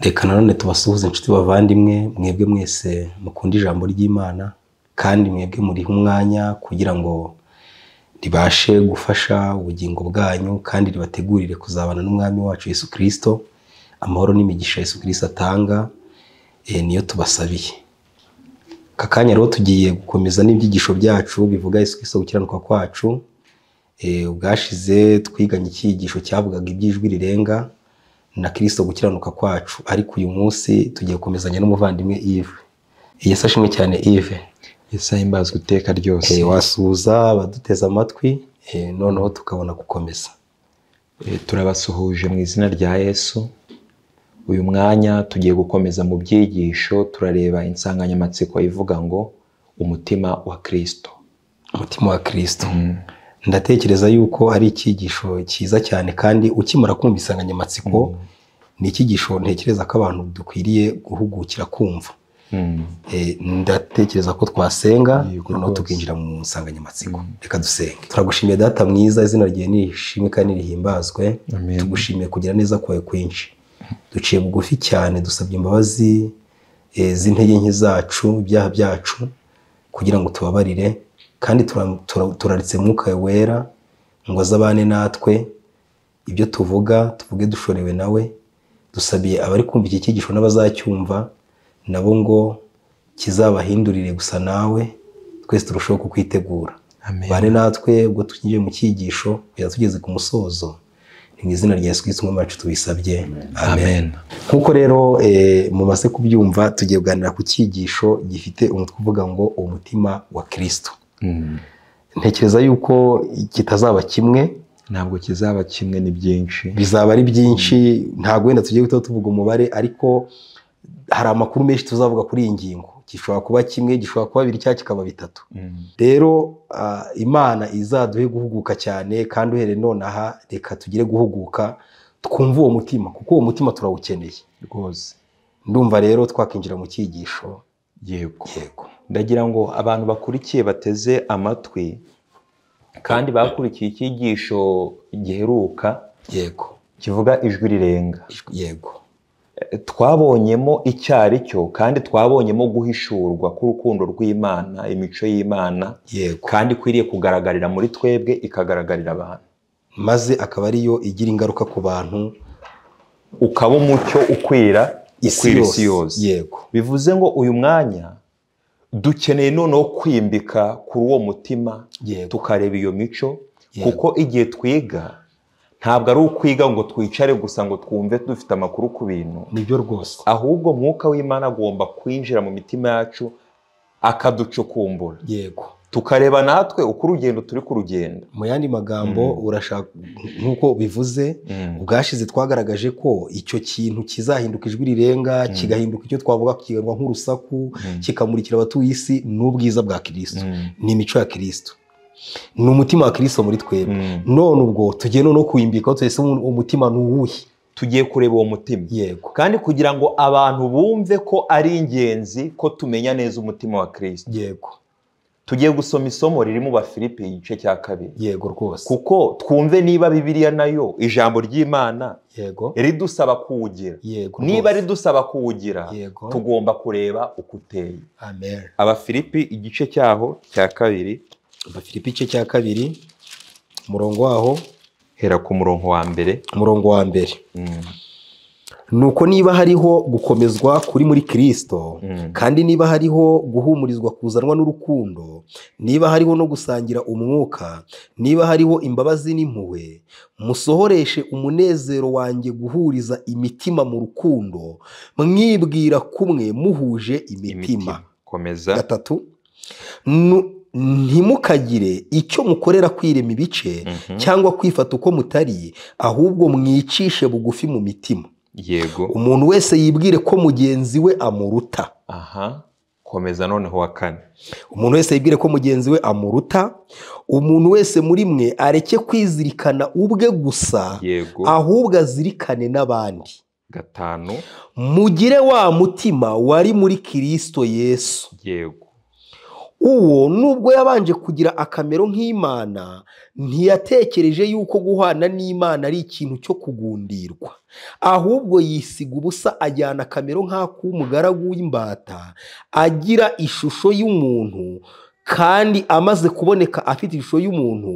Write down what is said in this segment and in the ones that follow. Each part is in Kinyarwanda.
reka nanone tubasuhuze inshuti bavandimwe mwebwe mwese mukunda ijambo ry'imana kandi mwebwe muriha umwanya kugira ngo ribashe gufasha ubugingo bwanyu kandi ribategurire kuzabana n'umwami wacu Yesu kirisito amahoro n'imigisha Yesu kirisito atanga eh, niyo tubasabiye aka kanya rero tugiye gukomeza n'ibyigisho byacu bivuga Yesu kirisito gukiranuka kwacu Eh, ubwashize twiganye icyigisho cyavugaga iby'ijwi rirenga na kirisito gukiranuka kwacu ariko uyu munsi tugiye gukomezanya n'umuvandimwe Yves yasashimwe cyane Yves yesu ahimbazwa iteka ryose Eh, wasuhuza abaduteze amatwi eh, noneho tukabona gukomeza Eh, turabasuhuje mu izina rya yesu uyu mwanya tugiye gukomeza mu byigisho turareba insanganyamatsiko ivuga ngo umutima wa kirisito umutima wa kirisito ndatekereza yuko ari icyigisho cyiza cyane kandi ukimara kumva insanganyamatsiko ni icyigisho ntekereza ko abantu dukwiriye guhugukira kumva Mm. Eh, ndatekereza ko twasenga Yego noneho rwose. tukinjira mu nsanganyamatsiko reka dusenge turagushimiye data mwiza izina ryawe nirishimwe kandi rihimbazwe Amen. tugushimiye kugira neza kwawe kwinshi duciye bugufi cyane dusabye imbabazi eh, z'intege nke zacu ibyaha byacu kugira ngo tubabarire kandi tura- tura- turaritse mwuka wawe wera ngo azabane natwe ibyo tuvuga tuvuge dushorewe nawe dusabiye abari kumva iki cyigisho n'abazacyumva nabo ngo kizabahindurire gusa nawe twese turushaho kukwitegura Amen. bane natwe ubwo tukinjiye mu cyigisho kugeza tugeze ku musozo ni mu izina rya yesu kirisito umwami wacu tubisabye amen Amen. nk'uko rero eh, mumaze kubyumva tugiye kuganira ku cyigisho gifite umutwe uvuga ngo umutima wa kirisito Mm. ntekereza yuko kitazaba kimwe ntabwo kizaba kimwe ni byinshi bizaba ari byinshi ntabwo wenda tugiye guhita tuvuga umubare ariko hari amakuru menshi tuzavuga kuri iyi ngingo gishobora kuba kimwe gishobora kuba bibiri cyangwa kikaba bitatu Mm. rero ah, imana izaduhe guhuguka cyane kandi uhereye nonaha reka tugire guhuguka twumve uwo mutima kuko uwo mutima turawukeneye rwose ndumva rero twakinjira mu cyigisho yego yego ndagira ngo abantu bakurikiye bateze amatwi kandi bakurikiye icyigisho giheruka yego kivuga ijwi rirenga Ijwi- yego twabonyemo icyari cyo kandi twabonyemo guhishurwa k'urukundo rw'imana imico y'imana yego kandi ikwiriye kugaragarira muri twebwe ikagaragarira abantu maze akaba ariyo igira ingaruka ku bantu ukaba umucyo ukwira ukwira isi yose yego bivuze ngo uyu mwanya dukeneye noneho kwimbika kuri uwo mutima yego tukareba iyo mico Yego. kuko igihe twiga ntabwo ari ukwiga ngo twicare gusa ngo twumve dufite amakuru ku bintu nibyo rwose ahubwo mwuka w'imana agomba kwinjira mu mitima yacu akaducukumbura yego tukareba natwe uko urugendo turi kurugenda mu yandi magambo urashaka nk'uko bivuze ubwashize twagaragaje ko icyo kintu kizahinduka ijwi rirenga kigahinduka icyo twavuga kigarwa nk'urusaku kikamurikira abatuye isi ni ubwiza bwa kirisito ni imico ya kirisito ni umutima wa kirisito muri twebwe none ubwo tugiye noneho kuwimbika twese umutima ni uwuhe tugiye kureba uwo mutima yego kandi kugira ngo abantu bumve ko ari ingenzi ko tumenya neza umutima wa kirisito yego tugiye gusoma isomo riri mu bafilipi igice cya kabiri yego rwose kuko twumve niba bibiliya nayo ijambo ry'imana yego ridusaba kuwugira yego niba rwose. ridusaba kuwugira yego tugomba kureba uko uteye amen abafilipi igice cyaho cya kabiri abafilipi igice cya kabiri umurongo waho hera ku murongo wa mbere umurongo wa mbere Mm, nuko niba hariho gukomezwa kuri muri kirisito mm, kandi niba hariho guhumurizwa kuzanwa n'urukundo niba hariho no gusangira umwuka niba hariho imbabazi n'impuhwe musohoreshe umunezero wanjye guhuriza imitima mu rukundo mwibwira kumwe muhuje imitima imitima komeza gatatu nu- ntimukagire icyo mukorera kwirema ibice Mhm, cyangwa kwifata uko mutari ahubwo mwicishe bugufi mu mitima yego umuntu wese yibwire ko mugenzi we amuruta aha komeza noneho wa kane umuntu wese yibwire ko mugenzi we amuruta umuntu wese muri mwe areke kwizirikana ubwe gusa yego ahubwo azirikane n'abandi gatanu mugire wa mutima wari muri kirisito yesu yego uwo nubwo yabanje kugira akamero nk'imana ntiyatekereje yuko guhana n'imana ari ikintu cyo kugundirwa ahubwo yisiga ubusa ajyana akamero nk'ak'umugaragu w'imbata agira ishusho y'umuntu kandi amaze kuboneka afite ishusho y'umuntu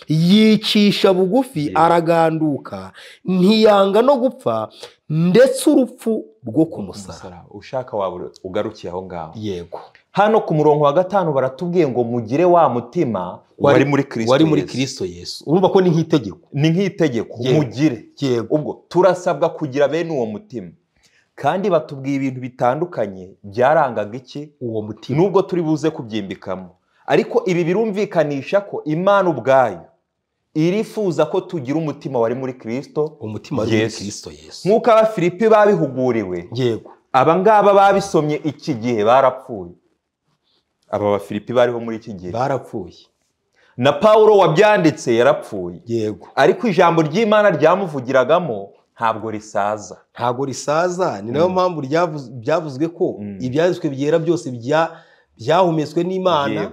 yicisha bugufi araganduka ntiyanga no gupfa ndetse urupfu rwo kumusara umusaraba ushaka waba ugarukiye aho ngaho yego hano ku murongo wa gatanu baratubwiye ngo mugire wa mutima wari muri kirisito wari muri Yesu. kirisito yesu urumva ko ni nk'itegeko ni nk'itegeko Yego. mugire yego ubwo turasabwa kugira bene uwo mutima kandi batubwiye ibintu bitandukanye byarangaga iki uwo mutima nubwo turi buze kubyimbikamo ariko ibi birumvikanisha ko imana ubwayo irifuza ko tugira umutima wari muri kirisito umutima wari muri Yesu. kirisito yesu nk'uko abafilipi babihuguriwe yego aba ngaba babisomye iki gihe barapfuye aba bafilipi bariho muri iki gihe barapfuye na paul wabyanditse yarapfuye yego ariko ijambo ry'imana ryamuvugiragamo ntabwo risaza ntago risaza ni nayo Mm. mpamvu ryavu- byavuzwe ko Mm. ibyanditswe byera byose bya- byahumetswe n'imana Yego.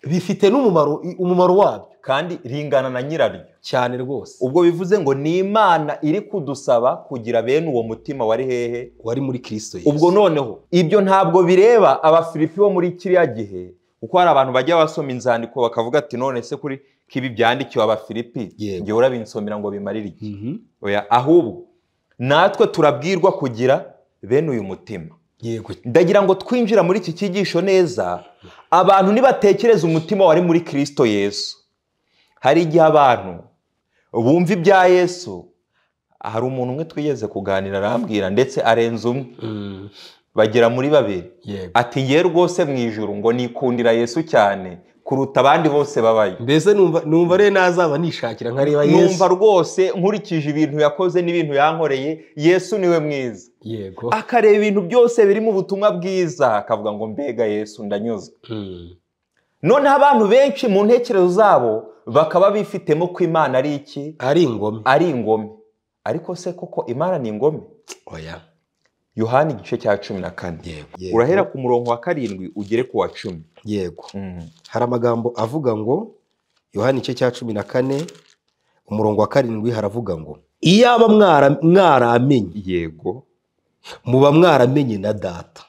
bifite n'umumaro i- umumaro wabyo kandi ringana na nyiraryo cyane rwose ubwo bivuze ngo ni imana iri kudusaba kugira bene uwo mutima wari hehe wari muri kirisito yesu ubwo noneho ibyo ntabwo bireba abafilipi bo muri kiriya gihe kuko hari abantu bajya basoma inzandiko bakavuga ati none se kuri kibi byandikiwe abafilipi Yego. njye urabinsomera ngo bimarire iki Mhm. oya ahubwo natwe turabwirwa kugira bene uyu mutima yego ndagira ngo twinjira muri iki cyigisho neza abantu nibatekereza umutima wari muri kirisito yesu hari igihe abantu bumva ibya yesu hari umuntu umwe twigeze kuganira arambwira ndetse arenze umwe Mm. bagera muri babiri yego ati ye rwose mu ijuru ngo nikundira yesu cyane kuruta abandi bose babayo mbese numva numva rero nazaba nishakira nkareba yesu numva rwose nkurikije ibintu yakoze n'ibintu yankoreye yesu niwe mwiza yego akareba ibintu byose biri mu butumwa bwiza akavuga ngo mbega yesu ndanyuzwe Mm. noneho abantu benshi mu ntekerezo zabo bakaba bifitemo ko imana ari iki ari ingome ari ingome ariko se koko imana ni ingome oya yohani igice cya cumi na kane yego urahera ku murongo wa karindwi ugere ku wa cumi yego hari amagambo avuga ngo yohani igice cya cumi na kane umurongo wa karindwi haravuga ngo iyaba mwara- mwaramenye yego muba mwaramenye na data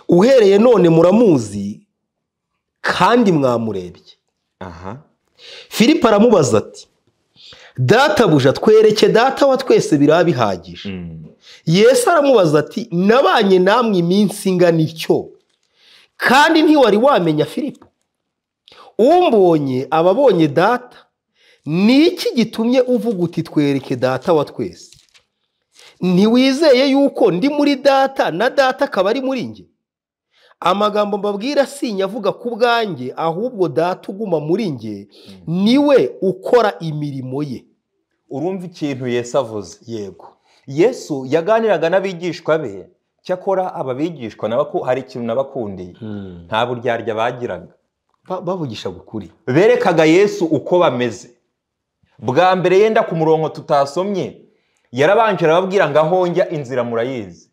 uhereye none muramuzi kandi mwamurebye aha filipo aramubaza ati data buja twereke data wa twese biraba bihagije yesu aramubaza ati nabanye namwe iminsi ingana ityo kandi ntiwari wamenya filipo umbonye aba abonye data ni iki gitumye uvuga uti twereke data wa twese ntiwizeye yuko ndi muri data na data akaba ari muri njye amagambo mbabwira sinya avuga ku bwanjye ahubwo data uguma muri njye niwe ukora imirimo ye urumva ikintu yesu avuze yego yesu yaganiraga n'abigishwa be cyakora aba bigishwa nabo ko hari ikintu nabakundiye nta buryarya bagiraga Ba- bavugisha ukuri berekaga yesu uko bameze bwa mbere yenda ku murongo tutasomye yarabanje arababwira ngo aho njya inzira murayizi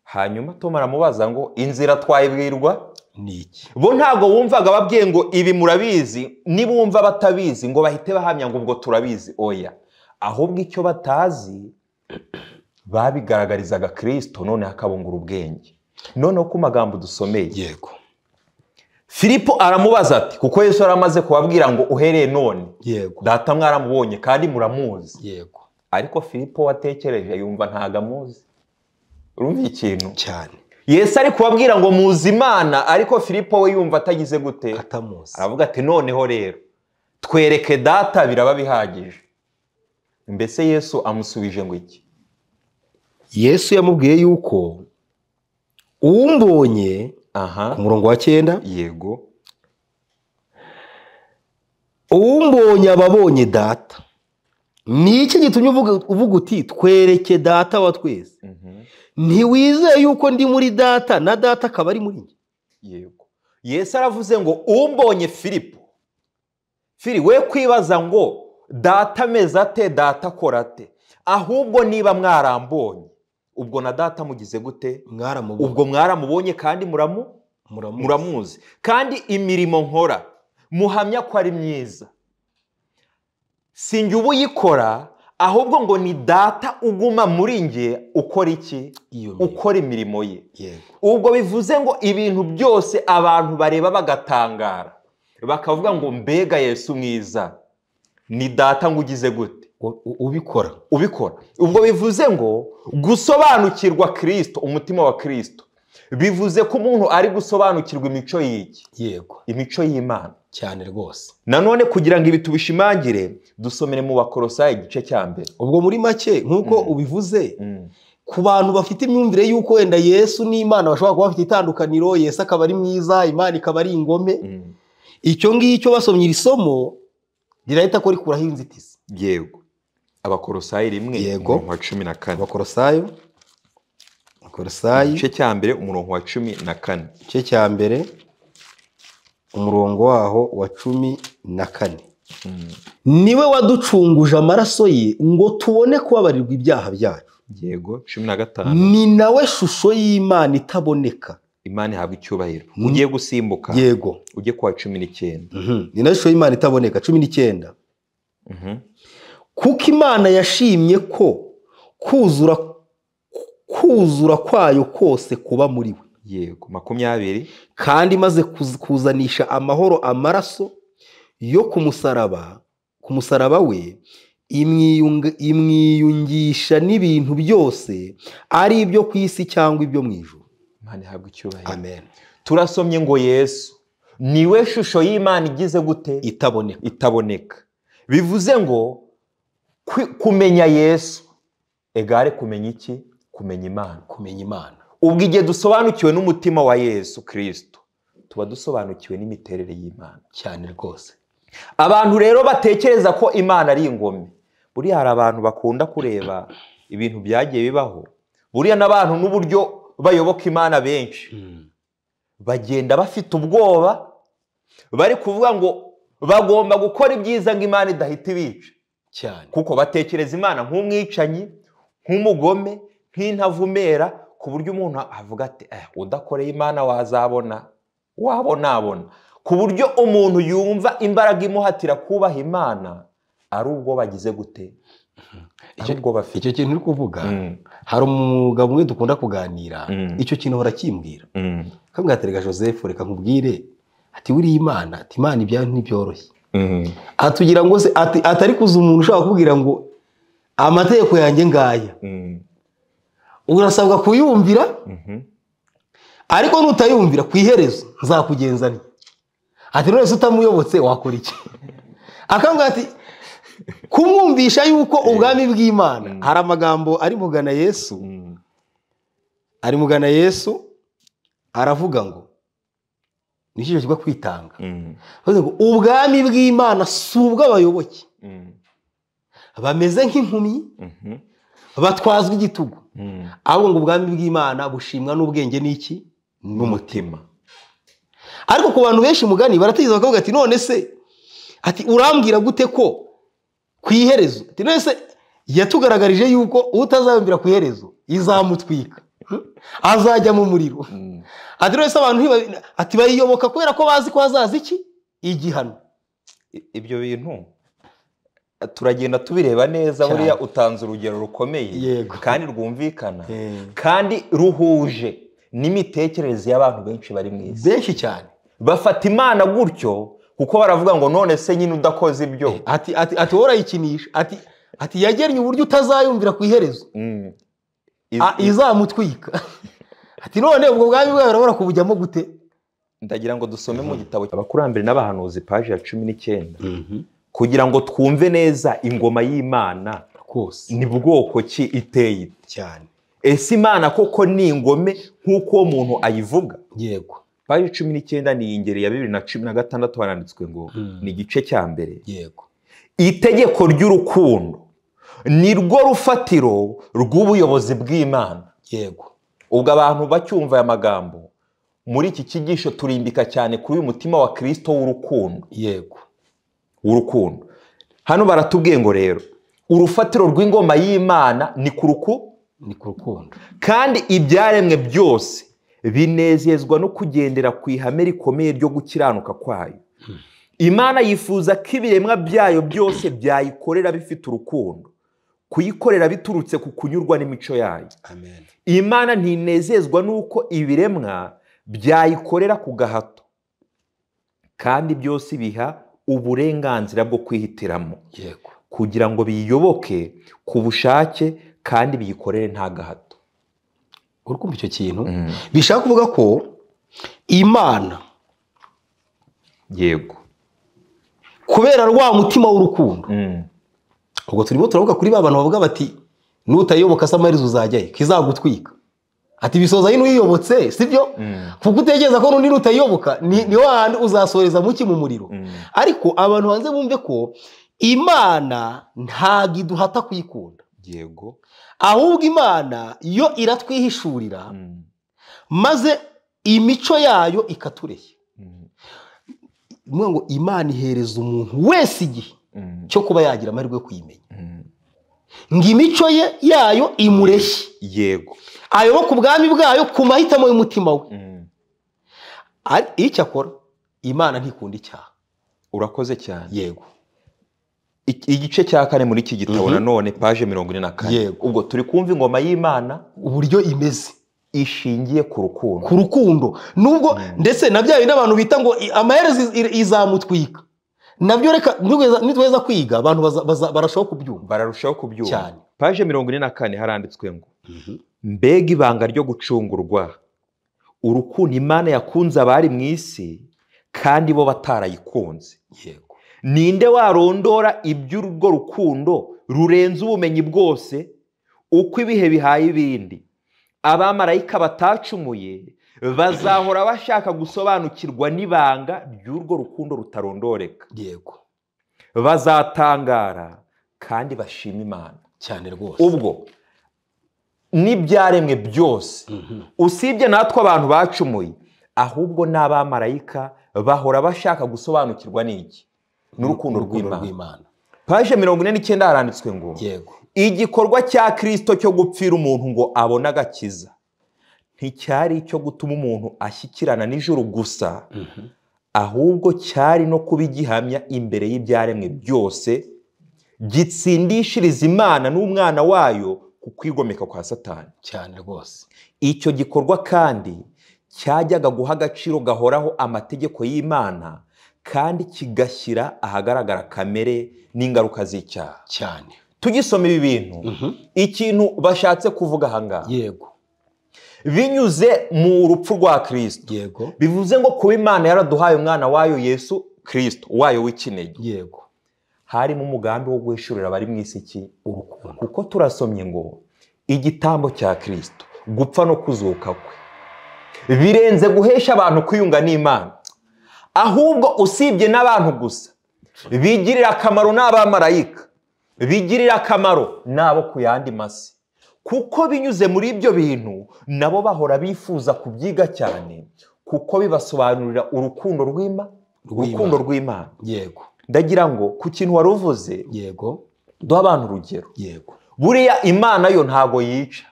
hanyuma tom aramubaza ngo inzira twayibwirwa ni iki bo ntabwo bumvaga babwiye ngo ibi murabizi nibumva batabizi ngo bahite bahamya ngo ubwo turabizi oya ahubwo icyo batazi babigaragarizaga kirisito none hakabungura ubwenge noneho ku magambo dusomeye yego filipo aramubaza ati kuko yesu yari amaze kubabwira ngo uhereye none yego data mwaramubonye kandi muramuzi yego ariko filipo watekereje yumva ntago amuzi urumva ikintu cyane yesu ari kubabwira ngo muzi imana ariko filipo we yumva atagize gute atamuzi aravuga ati noneho rero twereke data biraba bihagije mbese yesu amusubije ngo iki yesu yamubwiye yuko umbonye aha ku murongo wa cyenda yego umbonye aba abonye data ni iki gitumye uvuga uvuga uti twereke data wa twese Mhm. ntiwizeye yuko ndi muri data na data akaba ari muri njye yego yesu aravuze ngo umbonye filipo fili we kwibaza ngo data ameze ate data akora ate ahubwo niba mwarambonye ubwo na data mugize gute mwaramubonye ubwo mwaramubonye kandi muramu muramuzi muramuzi kandi imirimo nkora muhamya ko ari myiza si njye uba uyikora ahubwo ngo ni data uguma muri njye ukora iki iyo mirimo ukora imirimo ye yego ubwo bivuze ngo ibintu byose abantu bareba bagatangara bakavuga ngo mbega yesu mwiza ni data ngo ugize gute U- u- ubikora ubikora ubwo bivuze ngo gusobanukirwa kirisito umutima wa kirisito bivuze ko umuntu ari gusobanukirwa imico y'iki yego imico y'imana cyane rwose nanone kugira ngo ibi tubishimangire dusomere mu bakorosayi igice cya mbere ubwo muri make nk'uko ubivuze Mm. ku bantu bafite imyumvire y'uko wenda yesu n'imana bashobora kuba bafite itandukaniro yesu akaba ari mwiza imana ikaba ari ingome Mm. icyo ngicyo basomye iri somo rirahita ko rikuraho inzitizi yego abakorosayi rimwe Yego. umurongo wa cumi na kane abakorosayo abakorosayi igice cya mbere umurongo wa cumi na kane igice cya mbere umurongo waho wa cumi na kane Mm. niwe waducunguje amaraso ye ngo tubone kubabarirwa ibyaha byacu yego cumi na gatanu ni nawe shusho y'imana itaboneka imana ihabwa icyubahiro Mm. ugiye gusimbuka yego ujye kuwa cumi n'icyenda Mhm. ni nawe shusho y'imana itaboneka cumi n'icyenda Mhm. kuko imana yashimye ko kuzura kuzura kwayo kose kuba muri we yego makumyabiri kandi imaze kuz- kuzanisha amahoro amaraso yo ku musaraba ku musaraba we imwiyunga- imwiyungisha n'ibintu byose ari ibyo ku isi cyangwa ibyo mu ijuru imana ihabwa icyubahiro amen turasomye ngo yesu niwe shusho y'imana igize gute itaboneka itaboneka bivuze ngo kwi- kumenya yesu egare kumenya iki kumenya imana kumenya imana ubwo igihe dusobanukiwe n'umutima wa yesu kirisito tuba dusobanukiwe n'imiterere y'imana cyane rwose abantu rero batekereza ko imana ari ingome buriya hari abantu bakunda kureba ibintu byagiye bibaho buriya n'abantu n'uburyo bayoboka imana benshi bagenda bafite ubwoba bari kuvuga ngo bagomba gukora ibyiza ngo imana idahita ibica cyane kuko batekereza imana nk'umwicanyi nk'umugome nk'intavumera ku buryo umuntu avuga ati eh, udakoreye imana wazabona wabonabona ku buryo umuntu yumva imbaraga imuhatira kubaha imana ari ubwo bagize gute ari Icyo- ubwo bafite icyo kintu uri kuvuga Mm, hari umugabo umwe dukunda kuganira Mm. icyo kintu ahora akimbwira mm, akabwira ati reka joseph reka nkubwire ati buriya imana ati imana ibyayo ntibyoroshye mm. atugira ngo se ati atari kuza umuntu ushobora kubwira ngo amategeko yanjye ngaya Mm, urasabwa kuyumvira mhm. ariko nutayumvira ku iherezo nzakugenza nti ati none se utamuyobotse wakora iki akambwira ati kumwumvisha yuko ubwami bw'imana hari amagambo ari mugana yesu Mm, ari mugana yesu aravuga ngo ni icyo kiba kwitanga mm, Bavuze ngo ubwami bw'imana si ubw'abayoboke mm, bameze nk'impumyi mhm, batwazwa igitugu mm. ahubwo ngo ubwami bw'imana bushimwa n'ubwenge n'iki n'umutima ariko ku bantu benshi mugani baratekereza bakavuga ati none se ati urambwira gute ko ku iherezo ati none se yatugaragarije yuko utazayumvira ku iherezo izamutwika Hmm? azajya mu muriro Mm. ati none se abantu ntiba- ati bayiyoboka kubera ko bazi ko hazaza iki igihano I- ibyo bintu turagenda tubireba neza Cyane. buriya utanze urugero rukomeye Yego. kandi rwumvikana kandi ruhuje n'imitekerereze y'abantu benshi bari mu isi benshi cyane bafata imana gutyo kuko baravuga ngo none se nyine udakoze ibyo ati ati ati wowe urayikinisha ati ati yagennye uburyo utazayumvira ku iherezo Mm. Ah, Iz- izamutwika ati none ubwo bwami bwawe urabona kubujyamo gute ndagira ngo dusome mu gitabo abakurambere n'abahanuzi paji ya cumi n'icyenda kugira ngo twumve neza ingoma y'imana rwose ni bwoko ki iteye ite. cyane ese imana koko ni ingome nk'uko uwo muntu ayivuga yego paji cumi n'icyenda ni iyi ngeri ya bibiri na cumi na gatandatu haranditswe ngo Mm. ni igice cya mbere yego itegeko ry'urukundo ni rwo rufatiro rw'ubuyobozi bw'imana yego ubwo abantu bacyumva aya magambo muri iki kigisho turimbika cyane kuri uyu mutima wa kirisito w'urukundo yego w'urukundo hano baratubwiye ngo rero urufatiro rw'ingoma y'imana ni ku rukundo ni ku rukundo kandi ibyaremwe byose binezezwa no kugendera ku ihame rikomeye ryo gukiranuka kwayo imana yifuza ko ibiremwa byayo byose byayikorera bifite urukundo kuyikorera biturutse ku kunyurwa n'imico yayo amen imana ntinezezwa n'uko ibiremwa byayikorera ku gahato kandi byose biha uburenganzira bwo kwihitiramo yego kugira ngo biyiyoboke ku bushake kandi biyikorere nta gahato urukumva icyo kintu Mm. bishaka kuvuga ko imana yego kubera rwa mutima w'urukundo Mm. ubwo turimo turavuga kuri ba bantu bavuga bati nutayiyoboka se amaherezo uzajyayo kizagutwika ati bisoza hino uyiyobotse sibyo Mm. kuko utekereza ko n'undi nutayiyoboka ni ni wa handi uzasoreza muki mu muriro Mm. ariko abantu hanze bumve ko imana ntabwo iduhata kuyikunda yego ahubwo imana yo iratwihishurira Mm. maze imico yayo ikatureshya Mm. ni ukuvuga ngo imana ihereza umuntu wese igihe Mm. cyo kuba yagira amahirwe yo kuyimenya Mm. ngo imico ye yayo imureshye yego ayoboke ubwami bwayo ku mahitamo y'umutima we Mm. Ari- icyo akora imana ntikunda icyaha urakoze cyane yego Iki- igice cya kane muri iki gitabo Mhm. nanone paje mirongo ine na kane Yego. ubwo turi kumva ingoma y'imana uburyo imeze ishingiye ku rukundo ku rukundo nubwo ndetse na bya bindi abantu bita ngo i- amaherezo iz- ir- izamutwika nabyo reka nitweza nitweza kwiga abantu baza- baza- barashobora kubyumva bararushaho kubyumva Cyane. paje mirongo ine na kane haranditswe ngo mbega ibanga ryo gucungurwa urukundo imana yakunze abari mu isi kandi bo batarayikunze yego ninde warondora iby'urwo rukundo rurenze ubumenyi bwose uko ibihe bihaye ibindi abamarayika batacumuye bazahora bashaka gusobanukirwa n'ibanga ry'urwo rukundo rutarondoreka yego bazatangara kandi bashima imana cyane rwose ubwo n'ibyaremwe byose Mhm. usibye natwe abantu bacumuye ahubwo n'abamarayika bahora bashaka gusobanukirwa n'iki n'urukundo rw'imana rw'imana paje mirongo ine n'icyenda haranditswe ngo yego igikorwa cya kirisito cyo gupfira umuntu ngo abone agakiza nticyari icyo gutuma umuntu ashyikirana n'ijuru gusa ahubwo cyari no kuba igihamya imbere y'ibyaremwe byose gitsindishiriza imana n'umwana wayo ku kwigomeka kwa satani cyane rwose icyo gikorwa kandi cyajyaga guha agaciro gahoraho amategeko y'imana kandi kigashyira ahagaragara kamere n'ingaruka z'icyaha cyane tugisoma ibi bintu ikintu bashatse kuvuga ahangaha yego binyuze mu rupfu rwa kirisito yego bivuze ngo kuba imana yaraduhaye umwana wayo yesu kirisito wayo w'ikinege yego harimo umugambi wo guhishurira abari mu isi iki urukundo kuko turasomye ngo igitambo cya kirisito gupfa no kuzuka kwe birenze guhesha abantu kwiyunga n'imana ahubwo usibye n'abantu gusa bigirira akamaro n'abamarayika bigirira akamaro n'abo ku yandi masi kuko binyuze muri ibyo bintu nabo bahora bifuza kubyiga cyane kuko bibasobanurira urukundo rw'ima Rw'Imana. urukundo rw'imana yego ndagira ngo ku kintu wari uvuze yego duha abantu urugero yego buriya imana yo ntago yica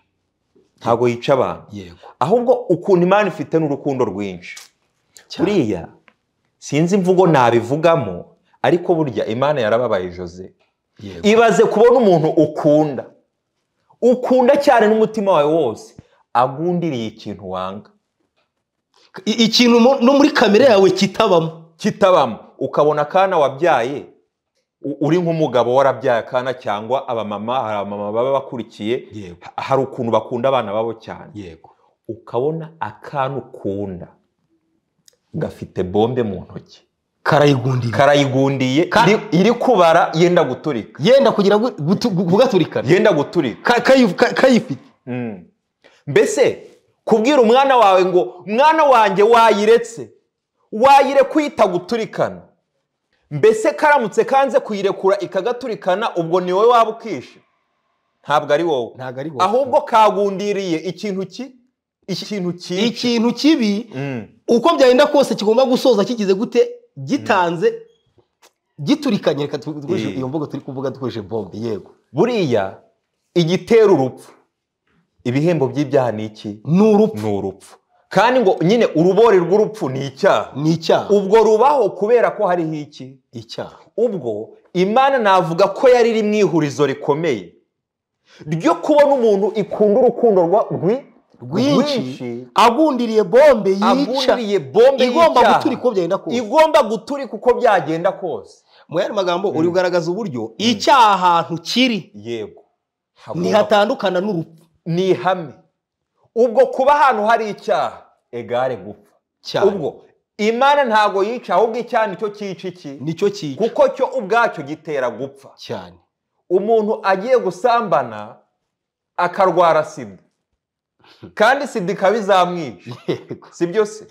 ntago yica abantu yego ahubwo ukuntu imana ifite n'urukundo rwinshi Cyane. buriya sinzi imvugo nabivugamo ariko burya imana yarababaye jose yego ibaze kubona umuntu ukunda ukunda cyane n'umutima wawe wose agundiriye ikintu wanga I- ikintu mo- no muri kamere yawe kitabamo kitabamo ukabona akana wabyaye u- uri nk'umugabo warabyaye akana cyangwa abamama hari abamama baba bakurikiye yego ha- hari ukuntu bakunda abana babo cyane yego ukabona akana ukunda gafite bombe mu ntoki karayigundira karayigundiye Ka- iri, iri kubara yenda guturika yenda kugira ngo gutu- gugaturikana yenda guturika Ka- kayi- ka- kayifite Mm. mbese kubwira umwana wawe ngo mwana wanjye wayiretse wayire kuyita guturikana mbese karamutse kanze kuyirekura ikagaturikana ubwo ni wowe waba ukishe ntabwo ari wowe ntabwo ari wowe. ahubwo kagundiriye ikintu ki ikintu cyica ikintu kibi Mm. uko byagenda kose kigomba gusoza kigize gute gitanze giturikanye reka tu- dukoreshe Eh. iyo mvugo turi kuvuga dukoresheje bombe yego buriya igitera urupfu ibihembo by'ibyaha ni iki ni urupfu ni urupfu kandi ngo nyine urubori rw'urupfu ni icyaha ni icyaha ubwo rubaho kubera ko hariho iki icyaha ubwo imana navuga ko yari iri mu ihurizo rikomeye ryo kubona umuntu ikunda urukundo rwa- rwi- rwinshi rwinshi agundiriye bombe yica agundiriye bombe igomba y'icyaha. guturika uko byagenda kose igomba guturika uko byagenda kose mu yandi magambo uri kugaragaza uburyo icyaha ahantu kiri yego ntihatandukana n'urupfu ni ihame ubwo kuba ahantu hari icyaha egare gupfa cyane ubwo imana ntabwo yica ahubwo icyaha nicyo cyica iki nicyo cyica kuko cyo ubwacyo gitera gupfa cyane umuntu agiye gusambana akarwara sida kandi sida ikaba izamwica yego si byose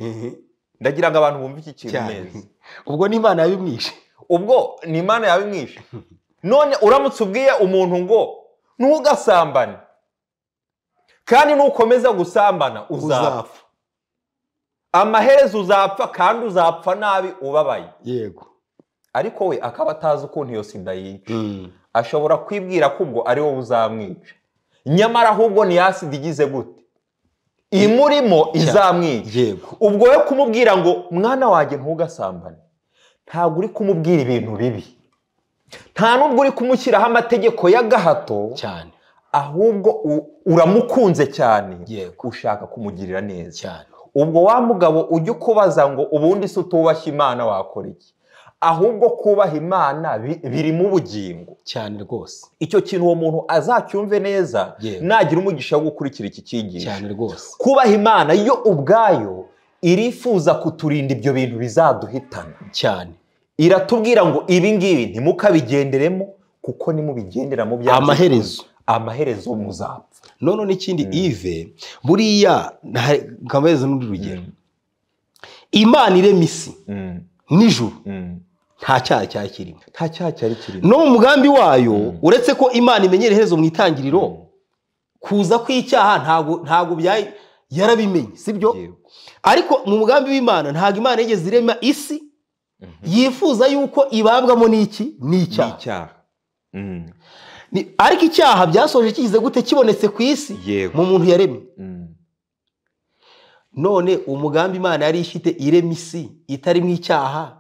ndagira ngo abantu bumve iki kintu cyane neza ubwo n'imana yabimwishe ubwo ni imana yawe imwishe none uramutse ubwiye umuntu ngo ntugasambane kandi nukomeza gusambana uzapfa uzapfa amaherezo uzapfa kandi uzapfa nabi ubabaye yego ariko we akaba atazi ukuntu iyo sida yica ashobora kwibwira ko ubwo ari wowe uzamwica nyamara ahubwo ni ya sida igize gute imurimo izamwica yego ubwo we kumubwira ngo mwana wanjye ntugasambane ntabwo uri kumubwira ibintu bibi nta n'ubwo uri kumushyiraho amategeko y'agahato cyane ahubwo u- uramukunze cyane Yego. ushaka kumugirira neza cyane ubwo wa mugabo ujye ukubaza ngo ubundi se utubashye imana wakora iki ahubwo kubaha imana bi- biri mu bugingo cyane rwose icyo kintu uwo muntu azacyumve neza Yego. nagira umugisha wo gukurikira iki cyigisho cyane rwose kubaha imana yo ubwayo irifuza kuturinda ibyo bintu bizaduhitana cyane iratubwira ngo ibi ngibi ntimukabigenderemo kuko nimubigenderamo byacu- Amaherezo. amaherezo muzapfa noneho n'ikindi ive buriya nta- nkamuhereza n'urundi rugero imana irema isi nijoro nta cyaha cyari kirimo nta cyaha cyari kirimo no mu mugambi wayo uretse ko imana imenyera iherezo mu itangiriro kuza kw'icyaha ntago ntago byayi yarabimenye sibyo Yego. ariko mu mugambi w'imana ntago imana yigeze irema isi yifuza yuko ibabwamo n'iki n'icyaha n'icyaha Mm. Ni- ariko icyaha byasoje kigize gute kibonetse ku isi Yego. mu muntu yaremye Mm. none umugambi imana yari ifite irema isi itarimo icyaha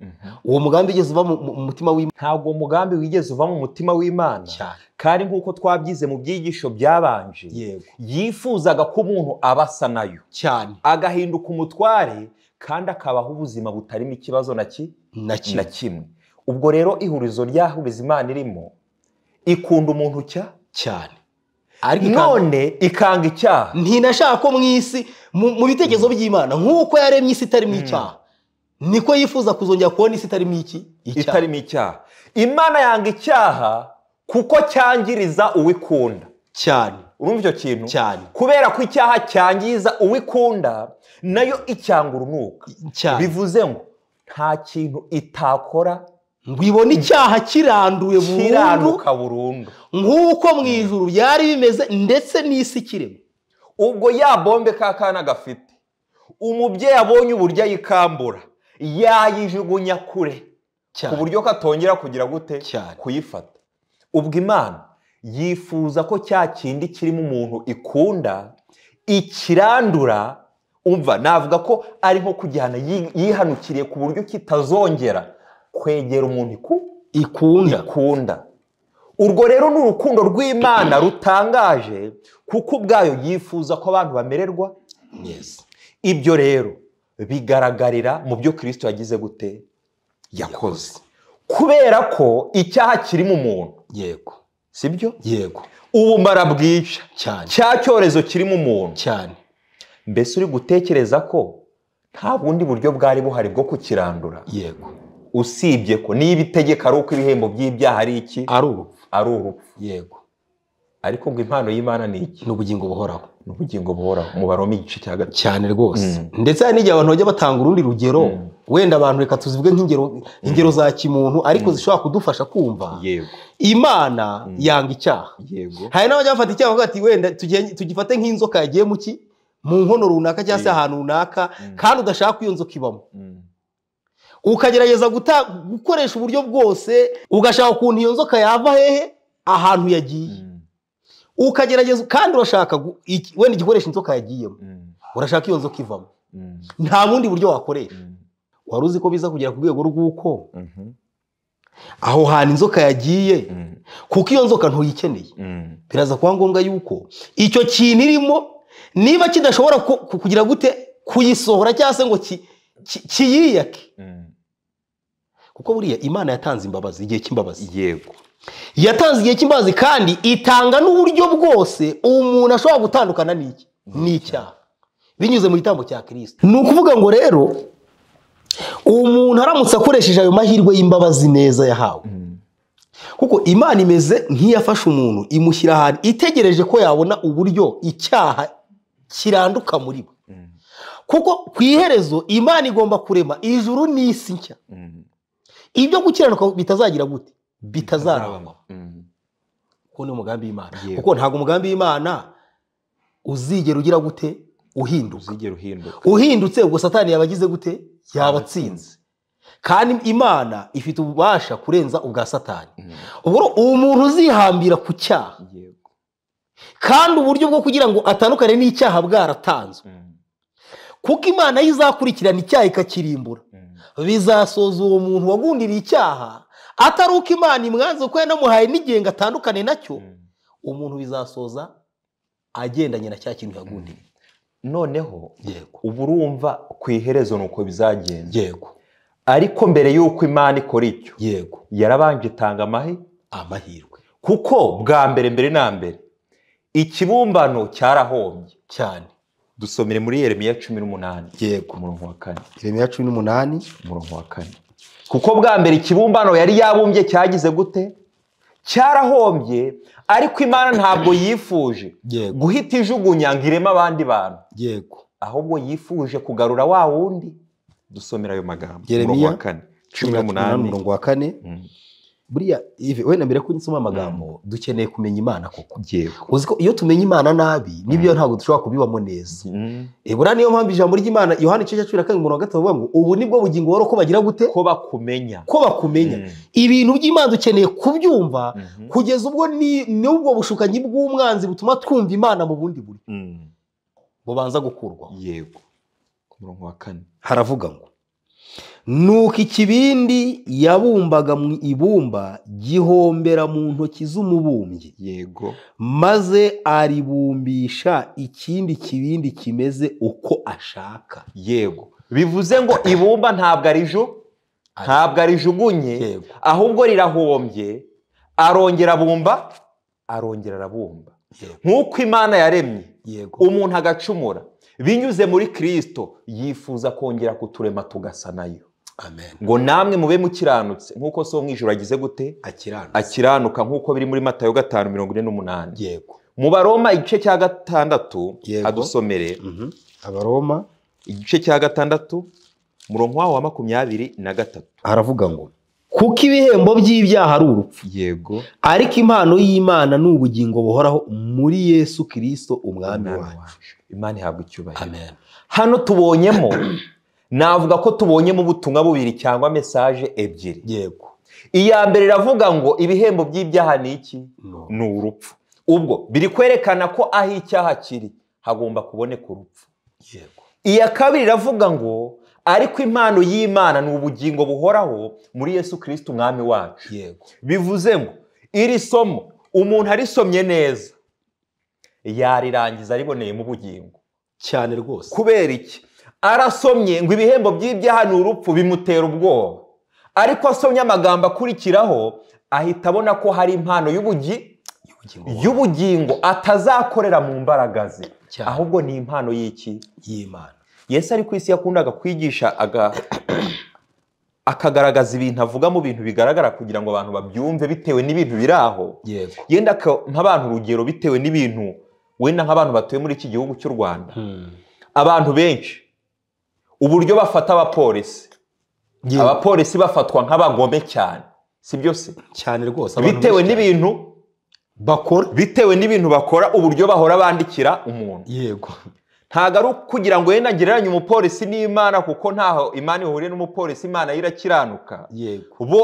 Mhm. uwo mugambi ugeze uva mu- mu mu mutima w'imana ntabwo umugambi wigeze uva mu mutima w'imana cyane kandi nk'uko twabyize mu byigisho byabanje yego yifuzaga ko umuntu aba asa nayo cyane agahinduka umutware kandi akabaho ubuzima butarimo ikibazo na ki- na na kimwe kimwe ubwo rero ihurizo ryahuriza imana irimo ikunda umuntu cya cyane ariko ikanga- none ikanga icyaha ntinashaka ko mu isi mu mu bitekerezo by'imana nk'uko yaremye isi itarimo icyaha niko yifuza kuzongera kubona isi itarimo iki icyaha itarimo icyaha imana yanga icyaha kuko cyangiriza uwikunda cyane urumva icyo kintu cyane kubera ko icyaha cyangiza uwikunda nayo icyanga urunuka cyane bivuze ngo nta kintu itakora ngo ibone icyaha kiranduye burundu kiranuka burundu nk'uko mu ijuru byari bimeze ndetse n'isi ikirema ubwo ya bombe ka kana gafite umubyeyi abonye uburyo ayikambura yayijugunya kure ku cyane buryo katongera kugira gute Cyane. kuyifata ubwo imana yifuza ko cya kindi kirimo umuntu ikunda ikirandura umva navuga ko ari nko kujyana yi- yihanukiriye ku buryo kitazongera kwegera umuntu iku- ikunda ikunda urwo rero ni urukundo rw'imana rutangaje kuko ubwayo yifuza ko abantu bamererwa neza ibyo rero bigaragarira mu byo kirisito yagize gute yakoze kubera ko icyaha kiri mu muntu yego si byo yego ubumara bwica cyane cya cyorezo kiri mu muntu cyane mbese uri gutekereza ko nta bundi buryo bwari buhari bwo kukirandura yego usibye ko niba itegeko ari uko ibihembo by'ibyaha ari iki ari urupfu ari urupfu yego ariko ngo impano y'imana ni iki ni ubugingo buhoraho ni ubugingo buhoraho mu baroma igice cya gatatu cyane rwose ndetse hari n'igihe abantu bajya batanga urundi rugero wenda abantu reka tuzivuge nk'ingero ingero za kimuntu ariko zishobora kudufasha kumva yego imana yanga icyaha yego hari n'abajya bafata icyaha bavuga ati wenda tugenge- tugifate nk'inzoka yagiye mu ki mu nkono runaka cyangwa se Yeah. ahantu runaka kandi udashaka ko iyo nzoka ibamo Mm. ukagerageza guta- gukoresha uburyo bwose ugashaka ukuntu iyo nzoka yava hehe ahantu yagiye Mm. ukagerageza kandi urashaka gu- iki- wenda igikoresho inzoka yagiyemo Mm. urashaka iyo nzoka ivamo nta bundi buryo wakoresha wari uzi ko biza kugera ku rwego rw'uko aho hantu inzoka yagiye kuko iyo nzoka ntuyikeneye biraza kuba ngombwa yuko icyo kintu irimo niba kidashobora ku- ku- kugira gute kuyisohora cyangwa se ngo ki- ki- kiyiyake kuko buriya imana yatanze imbabazi igihe cy'imbabazi yego yatanze igihe cy'imbabazi kandi itanga n'uburyo bwose umuntu ashobora gutandukana n'iki n'icyaha binyuze mu gitambo cya kirisita ni ukuvuga ngo rero umuntu aramutse akoresheje ayo mahirwe y'imbabazi neza yahawe kuko imana imeze nk'iyafashe umuntu imushyira ahantu itegereje ko yabona uburyo icyaha kiranduka muri we kuko ku iherezo imana igomba kurema ijuru n'isi nshya ibyo gukiranuka bitazagira gute bitazarangwa uwo ni umugambi w'imana Yego. kuko ntabwo umugambi w'imana uzigera ugira gute uhinduka uzigera uhinduka uhindutse ubwo satani yaba agize gute yaba atsinze kandi imana ifite ububasha kurenza ubwa satani ubwo rero umuntu uzihambira ku cyaha yego kandi uburyo bwo kugira ngo atandukane n'icyaha bwaratanzwe kuko imana yo izakurikirana icyaha ikakirimbura bizasoza uwo muntu wagundiriye icyaha atari uko imana imwanze kuko yanamuhaye n'igihe ngo atandukane nacyo umuntu bizasoza agendanye na cya kintu yagundiriye noneho yego uba urumva ku iherezo ni uko bizagenda yego ariko mbere y'uko imana ikora icyo yego yarabanje itanga amahe amahirwe kuko bwa mbere mbere na mbere ikibumbano cyarahombye cyane dusomere muri yeremiya cumi n'umunani yego umurongo wa kane iremera cumi n'umunani umurongo wa kane kuko bwa mbere ikibumbano yari yabumbye cyagize gute cyarahombye ariko imana ntabwo yifuje yego guhita ijugunya ngo ireme abandi bantu yego ahubwo yifuje kugarura wa wundi dusomera ayo magambo Yeremiya, umurongo wa kane cumi n'umunani umurongo wa kane Mm, buriya Yves, wenda mbere ko nsoma amagambo dukeneye kumenya imana koko yego uzi ko iyo tumenya imana nabi nibyo ntabwo dushobora kubibamo neza Mm, Eh, buriya niyo mpamvu ijambo ry'imana yohani igice cya cumi na karindwi umurongo wa gatatu bavuga ngo ubu nibwo bugingo buhoro ko bagira gute ko bakumenya ko bakumenya Mm, ibintu by'imana dukeneye kubyumva mhm, kugeza ubwo ni n'ubwo bushukanyi bw'umwanzi butuma twumva imana mu bundi buryo mm, bubanza gukurwaho yego umurongo wa kane haravuga ngo nuko ikibindi yabumbaga mu ibumba gihombera mu ntoki z'umubumbyi yego maze aribumbisha ikindi kibindi kimeze uko ashaka yego bivuze ngo ibumba ntabwo ariju ntabwo arijugunye Yego. ahubwo rirahombye arongera abumba arongera arabumba Yego. nk'uko imana yaremye yego umuntu agacumura binyuze muri kirisito yifuza kongera kuturema tugasa nayo amen ngo namwe mube mukiranutse nk'uko so mu ijoro agize gute akirana akiranuka nk'uko biri muri matayo gatanu mirongo ine n'umunani yego mu baroma igice cya gatandatu Yego. adusomere Mhm. abaroma igice cya gatandatu murongo wawo wa makumyabiri na gatatu haravuga ngo kuko ibihembo by'ibyaha ari urupfu yego ariko impano y'imana ni ubugingo buhoraho muri yesu kirisito umwami Umwami wacu wacu. imana ihabwa icyubahiro amen hano tubonyemo navuga ko tubonyemo ubutumwa bubiri cyangwa mesaje ebyiri yego iya mbere iravuga ngo ibihembo by'ibyaha ni iki no ni urupfu ubwo biri kwerekana ko aho icyaha kiri hagomba kuboneka urupfu yego iya kabiri iravuga ngo ariko impano y'imana ni ubugingo buhoraho muri yesu kirisito umwami wacu yego bivuze ngo iri somo umuntu arisomye neza yarirangiza ariboneyemo ubugingo cyane rwose kubera iki arasomye ngo ibihembo by'ibyaha ni urupfu bimutera ubwoba ariko asomye amagambo akurikiraho ahita abona ko hari impano y'ubugi y'ubugingo y'ubugingo atazakorera mu mbaraga ze Cyane. ahubwo ni impano y'iki y'imana yesu ari ku isi yakundaga kwigisha aga- akagaragaza ibintu avuga mu bintu bigaragara kugira ngo abantu babyumve bitewe n'ibintu biri aho yego yenda aka- nk'abantu urugero bitewe n'ibintu wenda nk'abantu batuye muri iki gihugu cy'u rwanda abantu benshi uburyo bafata abapolisi Aba- abapolisi bafatwa nk'abagome cyane si byo se cyane rwose abantu bitewe benshi n'ibintu bakora bitewe n'ibintu bakora uburyo bahora bandikira umuntu cyane. yego ntabwo ari ukugira ngo wenda ngereranye umupolisi n'imana kuko ntaho imana ihuriye n'umupolisi imana yo irakiranuka yego bo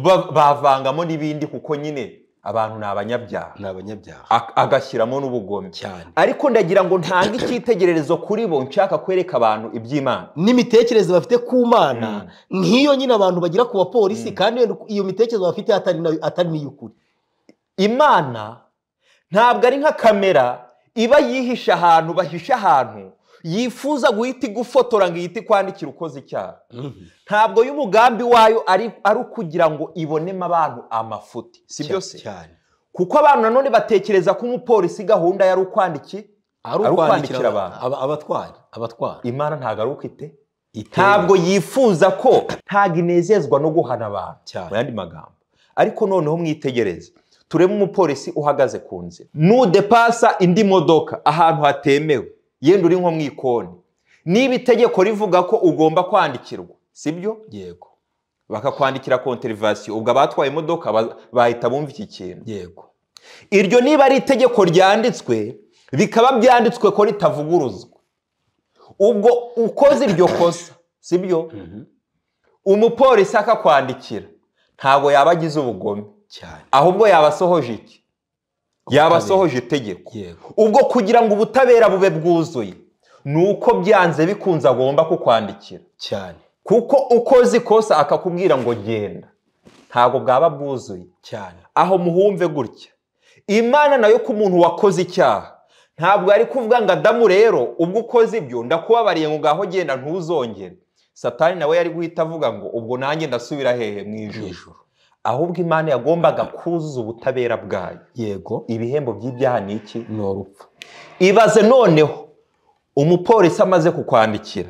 ba- bavangamo n'ibindi kuko nyine abantu ni abanyabyaha ni abanyabyaha ak- agashyiramo n'ubugome cyane ariko ndagira ngo ntange icyitegererezo kuri bo nshaka kwereka abantu iby'imana n'imitekerereze bafite ku mana nk'iyo nyine abantu bagira ku bapolisi kandi iyo- iyo mitekerereze bafite atari na- atari n'iy'ukuri imana ntabwo ari nka kamera iba yihishe ahantu bahishe ahantu yifuza guhita igufotora ngo ihite ikwandikira ukoze icyaha ntabwo y'umugambi wayo ari ari ukugira ngo ibonemo abantu amafuti si byo se cyane kuko abantu nanone batekereza ko umupolisi gahunda yari ukwandiki ari Ari ukwandikira ukwandikira aba- aba- abatwara abatwara imana ntabwo ari ukwite Iteye. ntabwo yifuza ko ntabwo inezezwa no guhana abantu Cyane. mu yandi magambo ariko noneho mwitegereze turebe umupolisi uhagaze ku nzira nudepasa indi modoka ahantu hatemewe yenda uri nko mu ikoni niba itegeko rivuga ko ugomba kwandikirwa sibyo yego bakakwandikira konterivasiyo ubwo abatwaye imodoka ba- bahita bumva iki kintu yego iryo niba ari itegeko ryanditswe bikaba byanditswe ko ritavuguruzwa ubwo ukoze iryo kosa sibyo umupolisi akakwandikira ntabwo yaba agize ubugome cyane ahubwo yaba asohoje iki yaba asohoje itegeko yego ubwo kugira ngo ubutabera bube bwuzuye ni uko byanze bikunze agomba kukwandikira cyane kuko ukoze ikosa akakubwira ngo genda ntabwo bwaba bwuzuye cyane aho muhumve gutya imana nayo ko umuntu wakoze icyaha ntabwo ari kuvuga ngo adamu rero ubwo ukoze ibyo ndakubabariye ngo ngaho genda ntuzongere satani nawe yari guhita avuga ngo ubwo nanjye ndasubira hehe mu ijoro ijuru ahubwo imana yagombaga kuzuza ubutabera bwayo yego ibihembo by'ibyaha ni iki ni urupfu ibaze noneho umupolisi amaze kukwandikira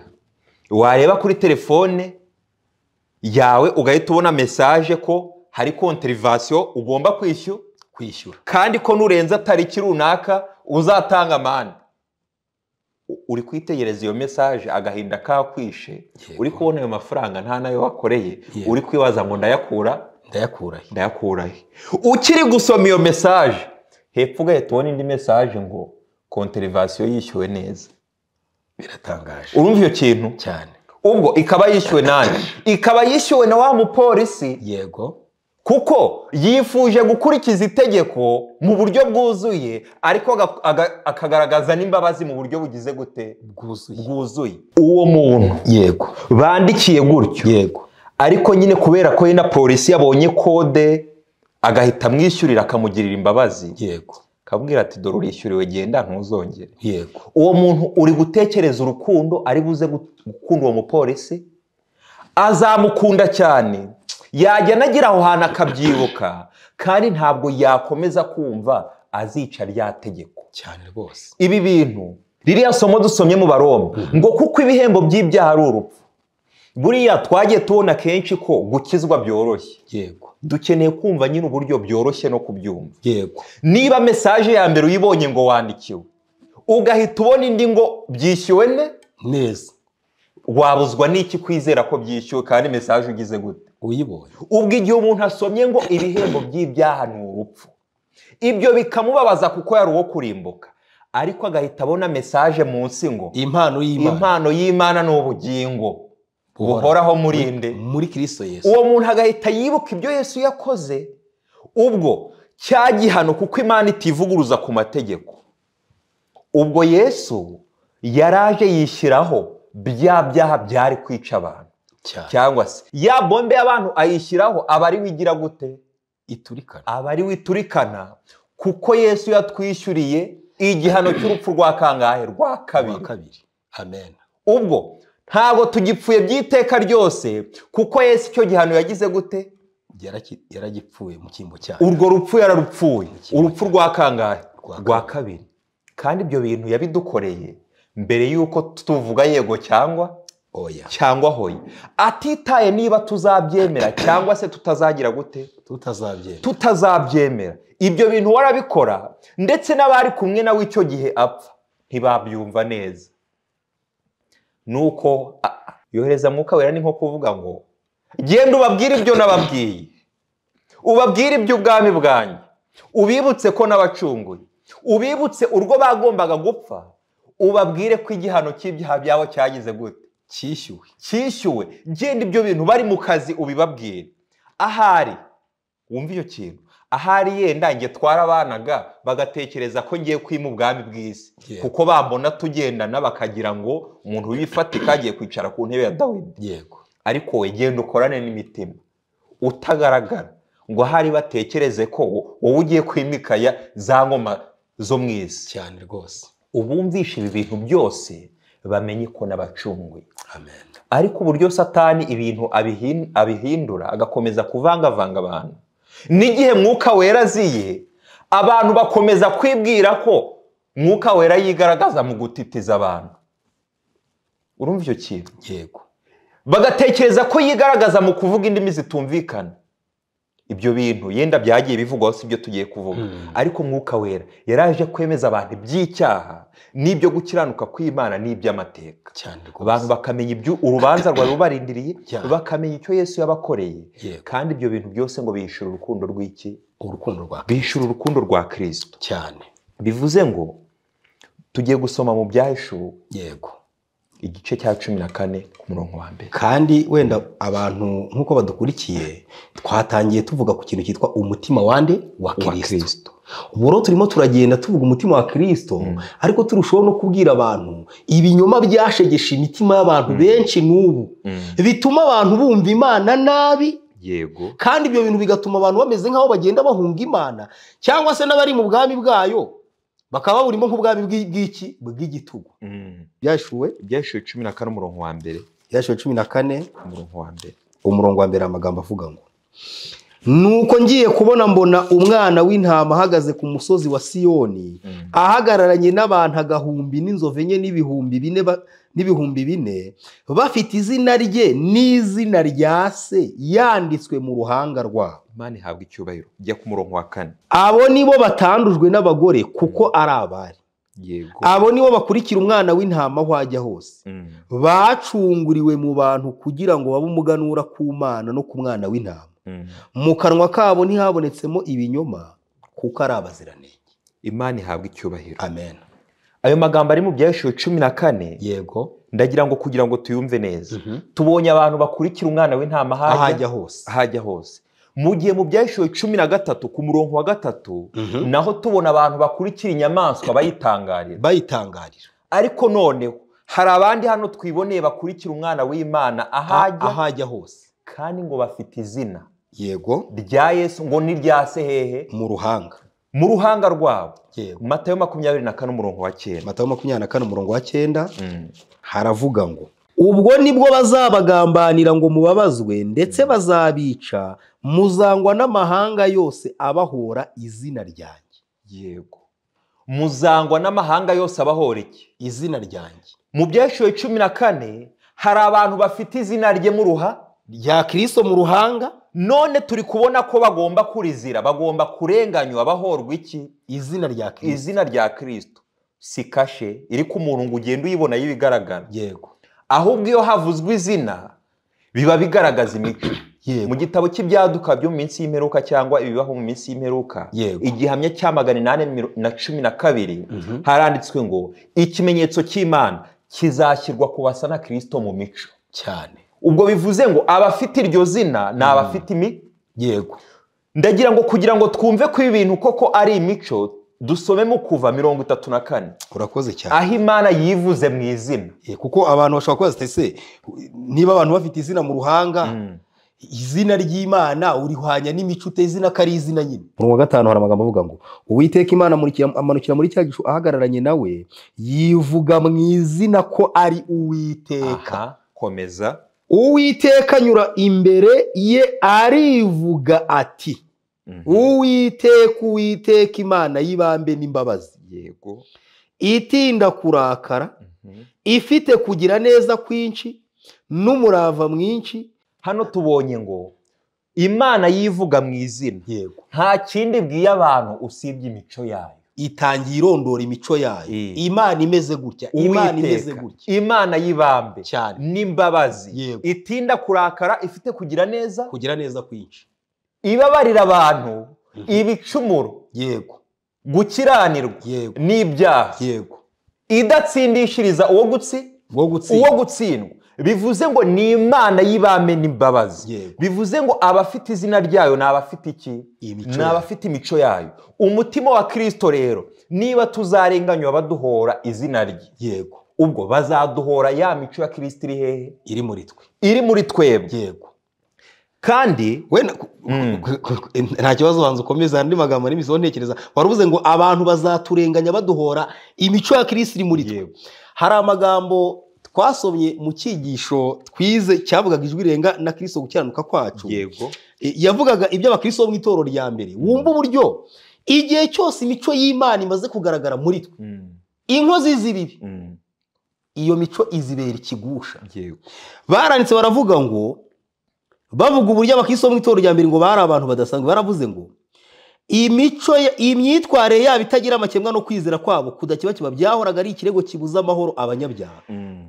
wareba kuri telefone yawe ugahita ubona mesaje ko hari konterivasiyo ugomba kwishyura kwishyura kandi ko nurenza tariki runaka uzatanga amande U- uri kwitegereza iyo mesaje agahinda kakwishe Yego. uri kubona ayo mafaranga nta nayo wakoreye Yego. uri kwibaza ngo ndayakura ndayakurahe ndayakura he ukiri gusoma iyo mesaje hepfo ugahita ubona indi mesaje ngo konterivasiyo yishyuwe neza biratangaje urumva iyo kintu cyane ubwo ikaba yishyuwe nani ikaba yishyuwe na wa mupolisi yego kuko yifuje gukurikiza itegeko mu buryo bwuzuye ariko aga- aga- akagaragaza n'imbabazi mu buryo bugize gute bwuzuye bwuzuye uwo muntu yego bandikiye gutyo yego ariko nyine kubera ko na polisi yabonye kode agahita amwishyurira akamugirira imbabazi yego kabwira ati dore urishyuriwe genda ntuzongere yego uwo muntu uri gutekereza urukundo ari buze gu- gukunda uwo mupolisi azamukunda cyane yajya anagira aho hantu akabyibuka kandi ntabwo yakomeza kumva azica rya tegeko cyane rwose ibi bintu ririya somo dusomye mu baroma ngo kuko ibihembo by'ibyaha ari urupfu buriya twagiye tubona kenshi ko gukizwa byoroshye yego dukeneye kumva nyine uburyo byoroshye no kubyumva yego niba mesaje ya mbere uyibonye ngo wandikiwe ugahita ubona indi ngo byishyuwe ne neza wabuzwa n'iki kwizera ko byishyuwe kandi mesaje ugize gute uyibonye ubwo igihe umuntu asomye ngo ibihembo by'ibyaha ni urupfu ibyo bikamubabaza kuko yari uwo kurimbuka ariko agahita abona mesaje munsi ngo impano y'imana impano y'imana ni ubugingo Buhoraho. buhoraho murinde muri kirisito yesu uwo muntu agahita yibuka ibyo yesu yakoze ubwo cya gihano kuko imana itivuguruza ku mategeko ubwo yesu yaraje yishyiraho bya byaha byari kwica abantu cyane cyangwa se ya bombe y'abantu ayishyiraho aba ari we igira gute iturikana aba ari we iturikana kuko yesu yatwishyuriye igihano cy'urupfu rwa kangahe rwa uwa kabiri kabiri amen ubwo ntabwo tugipfuye by'iteka ryose kuko yesu icyo gihano yagize gute Yaraki- yaragipfuye mu cyimbo cyayo urwo rupfu yararupfuye Kimwe urupfu rwa kangahe Rwa rwa kabiri kandi ibyo bintu yabidukoreye mbere y'uko tuvuga yego cyangwa oya cyangwa hoya atitaye niba tuzabyemera cyangwa se tutazagira gute tutazabyemera tutazabyemera ibyo bintu warabikora ndetse n'abari kumwe nawe icyo gihe apfa ntibabyumva neza nuko a- a- yohereza mwuka wera ni nko kuvuga ngo genda ubabwire ibyo nababwiye ubabwire iby'ubwami bwanjye ubibutse ko nabacunguye ubibutse urwo bagombaga gupfa ubabwire ko igihano cy'ibyaha byawe cyagize gute cyishyuwe cyishyuwe genda ibyo bintu bari mu kazi ubibabwire ahari wumva iyo kintu ahari yenda njye twarabanaga bagatekereza ko ngiye kwima ubwami bw'isi Yeah. kuko bambona tugendana bakagira ngo umuntu wifatika agiye kwicara ku ntebe ya dawidi yego ariko wowe genda ukorane n'imitima utagaragara ngo ahari batekereze ko wowe ugiye kwimikaya za ngoma zo mu isi cyane rwose ubumvishe ibi bintu byose bamenye ko n'abacunguye amen ariko uburyo satani ibintu abihin- abihindura agakomeza kuvangavanga abantu n'igihe mwuka wera aziye abantu bakomeza kwibwira ko mwuka wera yigaragaza mu gutitiza abantu urumva icyo kintu yego bagatekereza ko yigaragaza mu kuvuga indimi zitumvikana ibyo bintu yenda byagiye bivugwaho si byo tugiye kuvuga ariko mwuka wera yaraje kwemeza abantu iby'icyaha n'ibyo gukiranuka kw'imana n'iby'amateka cyane rwose abantu bakamenya ibyo urubanza rwari rubarindiriye Yeah. bakamenya icyo yesu yabakoreye Yego. kandi ibyo bintu byose ngo bishyura urukundo rw'iki urukundo rwa bishyura urukundo rwa kirisito cyane bivuze ngo tugiye gusoma mu byahishuwe yego igice cya cumi na kane ku murongo wa mbere kandi wenda abantu nk'uko badukurikiye twatangiye tuvuga ku kintu cyitwa umutima wande wa kirisito Kristo. ubu rero turimo turagenda tuvuga umutima wa kirisito ariko turushaho no kubwira abantu ibinyoma byashegeshe imitima y'abantu benshi n'ubu bituma abantu bumva imana nabi yego kandi ibyo bintu bigatuma abantu bameze nk'aho bagenda bahunga imana cyangwa se n'abari mu bwami bwayo bakaba baburimo nk'ubwami bw'i- bw'iki bw'igitugu byashuwe ibyashiwe cumi na kane umurongo wa mbere yashiwe cumi na kane umurongo wa mbere umurongo wa mbere amagambo avuga ngo nuko ngiye kubona mbona umwana w'intama ahagaze ku musozi wa siyoni ahagararanye n'abantu agahumbi n'inzovu enye n'ibihumbi bine ba- n'ibihumbi bine bafite izina rye n'izina rya se yanditswe mu ruhanga rwabo imana ihabwa icyubahiro jya ku murongo wa kane abo nibo batandujwe n'abagore kuko ari abari yego abo nibo bakurikira umwana w'intama aho ajya hose Mm. bacunguriwe mu bantu kugira ngo babe umuganura ku mana no ku mwana w'intama Mm. mu kanwa kabo ntihabonetsemo ibinyoma kuko ari abaziranenge imana ihabwa icyubahiro amen ayo magambo ari mu byahishuwe cumi na kane yego ndagira ngo kugira ngo tuyumve neza tubonye abantu bakurikira umwana w'intama ahajya hose ahajya hose mu gihe mu byahishuwe cumi na gatatu ku murongo wa gatatu Mhm. naho tubona abantu bakurikira inyamaswa bayitangarira bayitangarira ariko noneho hari abandi hano twiboneye bakurikira umwana w'imana ahajya ahajya hose kandi ngo bafite izina yego rya yesu ngo ni rya se hehe mu ruhanga mu ruhanga rwabo yego matayo makumyabiri na kane umurongo wa cyenda matayo makumyabiri na kane umurongo wa cyenda Mm. haravuga ngo ubwo nibwo bazabagambanira ngo mubabazwe ndetse bazabica muzangwa n'amahanga yose abahora izina ryanjye yego muzangwa n'amahanga yose abahora iki izina ryanjye mu byashuwe cumi na kane hari abantu bafite izina rye mu ruha rya kirisito mu ruhanga none turi kubona ko bagomba kurizira bagomba kurenganywa bahorwa iki izina rya kirisito izina rya kirisito si kashe iri ku muntu ngo ugende uyibona y'ibigaragara yego ahubwo iyo havuzwe izina biba bigaragaza imico yego mu gitabo cy'ibyaduka byo mu minsi y'imperuka cyangwa ibibaho mu minsi y'imperuka Yego. igihamya cya magana inani miro- na cumi na kabiri Mhm. haranditswe ngo ikimenyetso cy'imana kizashyirwa ku basa na kirisito mu mico cyane ubwo bivuze ngo abafite iryo zina ni abafite imi- yego ndagira ngo kugira ngo twumve ko ibi bintu koko ari imico dusomemo kuva mirongo itatu na kane urakoze cyane aho imana yivuze mu izina Eh, kuko abantu bashobora kubaza ati, ese niba abantu bafite izina mu ruhanga izina ry'imana urihwanya n'imico uteze izina ko ari izina nyine murongo wa gatanu hari amagambo avuga ngo uwiteka imana amurikira- amanukira muri cya gicu ahagararanye nawe yivuga mu izina ko ari uwiteka aha komeza uwiteka anyura imbere ye arivuga ati uwiteka uwiteka imana y'ibambe n'imbabazi yego itinda kurakara Mhm. ifite kugira neza kwinshi n'umurava mwinshi hano tubonye ngo imana yivuga mu izina yego nta kindi ibwiye abantu usibye imico yayo itangiye irondora imico yayo Eh. imana imeze gutya imana imeze Uwiteka, gutya imana y'ibambe cyane n'imbabazi Yego. itinda kurakara ifite kugira neza kugira neza kwinshi ibabarira abantu ibicumuro yego gukiranirwa yego n'ibyaha yego idatsindishiriza uwo gutsi bwo uwo gutsinda gutsindwa bivuze ngo ni imana y'ibame n'imbabazi Yego. bivuze ngo abafite izina ryayo ni abafite iki Imico ni yayo. abafite imico yayo umutima wa kirisito rero niba tuzarenganywa baduhora izina rye yego ubwo bazaduhora ya mico ya kirisito iri hehe iri muri twe iri muri twebwe yego kandi wenda ku- ku- Mm. ku- ku- em, nta kibazo banza ukomeza andi magambo n'imisoho ntekereza wari uvuze ngo abantu bazaturenganya baduhora imico ya kirisi iri muri twe Yego. hari amagambo twasomye mu cyigisho twize cyavugaga ijwi rirenga na kirisi gukiranuka kwacu yego E, yavugaga ibyo abakirisi bo mu itorero rya mbere wumva uburyo igihe cyose imico y'imana imaze kugaragara muri twe Mm, inkozi z'ibibi mm, iyo mico izibera ikigusha yego baranditse baravuga ngo bavuga uburyo abakirisitu bo mu itorero rya mbere ngo bari abantu badasanzwe baravuze ngo imico ya- imyitwarire yabo itagira amakemwa no kwizera kwabo kudakebakiba byahoraga ari ikirego kibuza amahoro abanyabyaha Mm,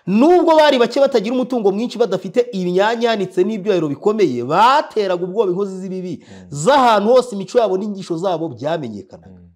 nubwo bari bake batagira umutungo mwinshi badafite imyanyanitse n'ibyuhahiro bikomeye bateraga ubwoba inkozi z'ibibi z'ahantu hose imico yabo n'inyigisho zabo byamenyekanaga mm,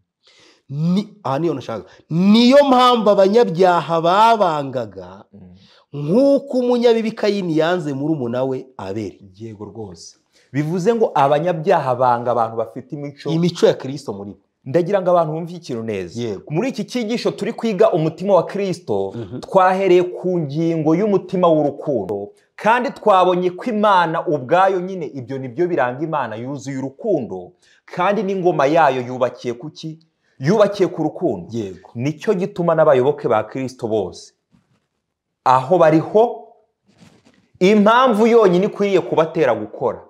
Ni- aha niyo nashaka niyo mpamvu abanyabyaha babangaga mm. nk'uko umunyabibi kayini yanze muri umuna we abere yego rwose bivuze ngo abanyabyaha banga abantu bafite imico imico ya kirisito muri bo ndagira ngo abantu bumve ikintu neza Yego. muri iki cyigisho turi kwiga umutima wa kirisito Mhm. twahereye ku ngingo y'umutima w'urukundo kandi twabonye ko imana ubwayo nyine ibyo ni byo biranga imana yuzuye urukundo kandi n'ingoma yayo yubakiye ku ki yubakiye ku rukundo yego nicyo gituma n'abayoboke ba kirisito bose aho bariho impamvu yonyine ikwiriye kubatera gukora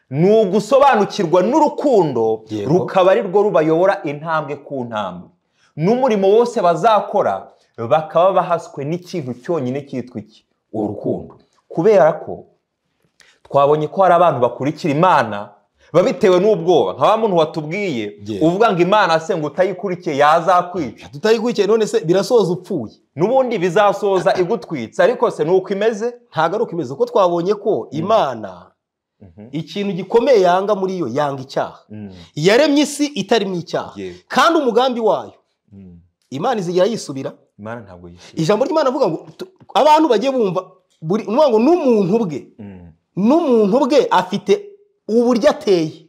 ni ugusobanukirwa n'urukundo Yego. rukaba ari rwo rubayobora intambwe ku ntambwe n'umurimo wose bazakora bakaba bahaswe n'ikintu cyonyine cyitwa iki urukundo kubera ko twabonye ko hari abantu bakurikira imana babitewe n'ubwoba nka wa muntu watubwiye Yego. uvuga ngo imana se ngo utayikurikiye yazakwica tutayikurikiye none se birasoza upfuye n'ubundi bizasoza igutwitse ariko se ni uko imeze ntabwo ari uko imeze kuko twabonye ko imana ikintu gikomeye yanga muri yo yanga icyaha yaremye isi itarimo icyaha Yego. kandi umugambi wayo imana izigera yisubira imana ntabwo yishyura ijambo ry'imana avuga ngo tu- abantu bagiye bumva buri ni ukuvuga ngo n'umuntu bwe n'umuntu bwe afite uburyo ateye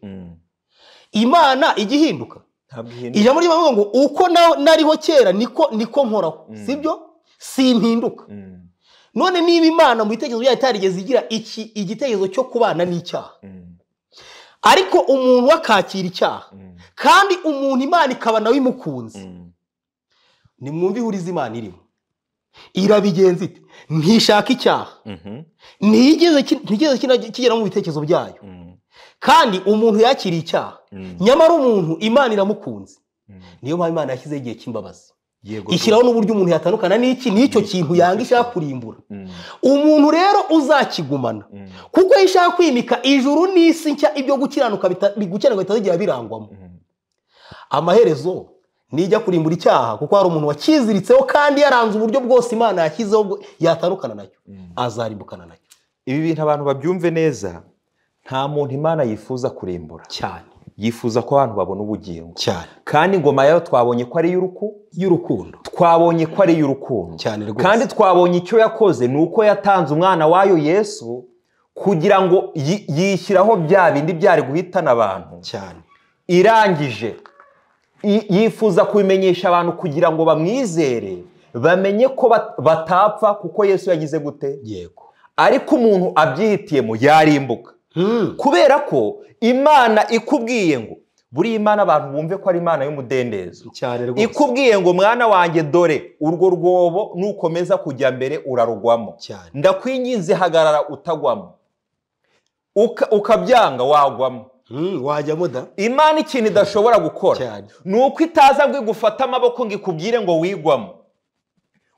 imana igihinduka ntabwo ihinduka ijambo ry'imana rivuga ngo uko na- nariho kera niko niko nkoraho Mm. sibyo simpinduka Mm, none niba imana mu bitekerezo byayo itarigeze igira iki igitekerezo cyo kubana n'icyaha mm, ariko umuntu we akakira icyaha mm, kandi umuntu imana ikaba nawe imukunze mm, nimwumve ihuriza imana irimo irabigenza ite ntishaka icyaha mhm, ntigeze ki- ntigeze kina- kigera mu bitekerezo byayo mm, kandi umuntu yakiriye icyaha mm, nyamara umuntu imana iramukunze mm. niyo mpamvu imana yashyizeho igihe cy'imbabazi yego ishyiraho n'uburyo umuntu yatandukana n'iki n'icyo kintu yanga ishaka kurimbura Mm, umuntu rero uzakigumana mm, kuko iyo ishaka kwimika ijuru n'isi nshya ibyo gukiranuka bita- bi- gukiranuka bitazigera birangwamo mm, amaherezo nijya kurimbura icyaha kuko hari umuntu wakiziritseho kandi yaranze uburyo bwose imana yashyizeho bwo- yatandukana nacyo mm. azarimbukana nacyo ibi bintu abantu babyumve neza nta muntu imana yifuza kurimbura cyane yifuza ko abantu babona ubugingo cyane kandi ingoma yayo twabonye ko ari iy'uruku y'urukundo twabonye ko ari iy'urukundo cyane rwose kandi twabonye icyo yakoze ni uko yatanze umwana wayo yesu kugira ngo yi- yishyiraho bya bindi byari guhitana abantu cyane irangije I- yifuza kubimenyesha abantu kugira ngo bamwizere bamenye ko bat- batapfa kuko yesu yagize gute yego ariko umuntu abyihitiyemo yarimbuka Hmm, kubera ko imana ikubwiye ngo buriya imana abantu bumve ko ari imana y'umudendezo cyane rwose ikubwiye ngo mwana wanjye dore urwo rwobo nukomeza kujya mbere urarugwamo cyane ndakwinginze hagarara utagwamo Uka- ukabyanga wagwamo Hmm, wajyamo da imana ikintu idashobora gukora Cyane. ni uko itaza ngo igufate amaboko ngo ikubwire ngo wigwamo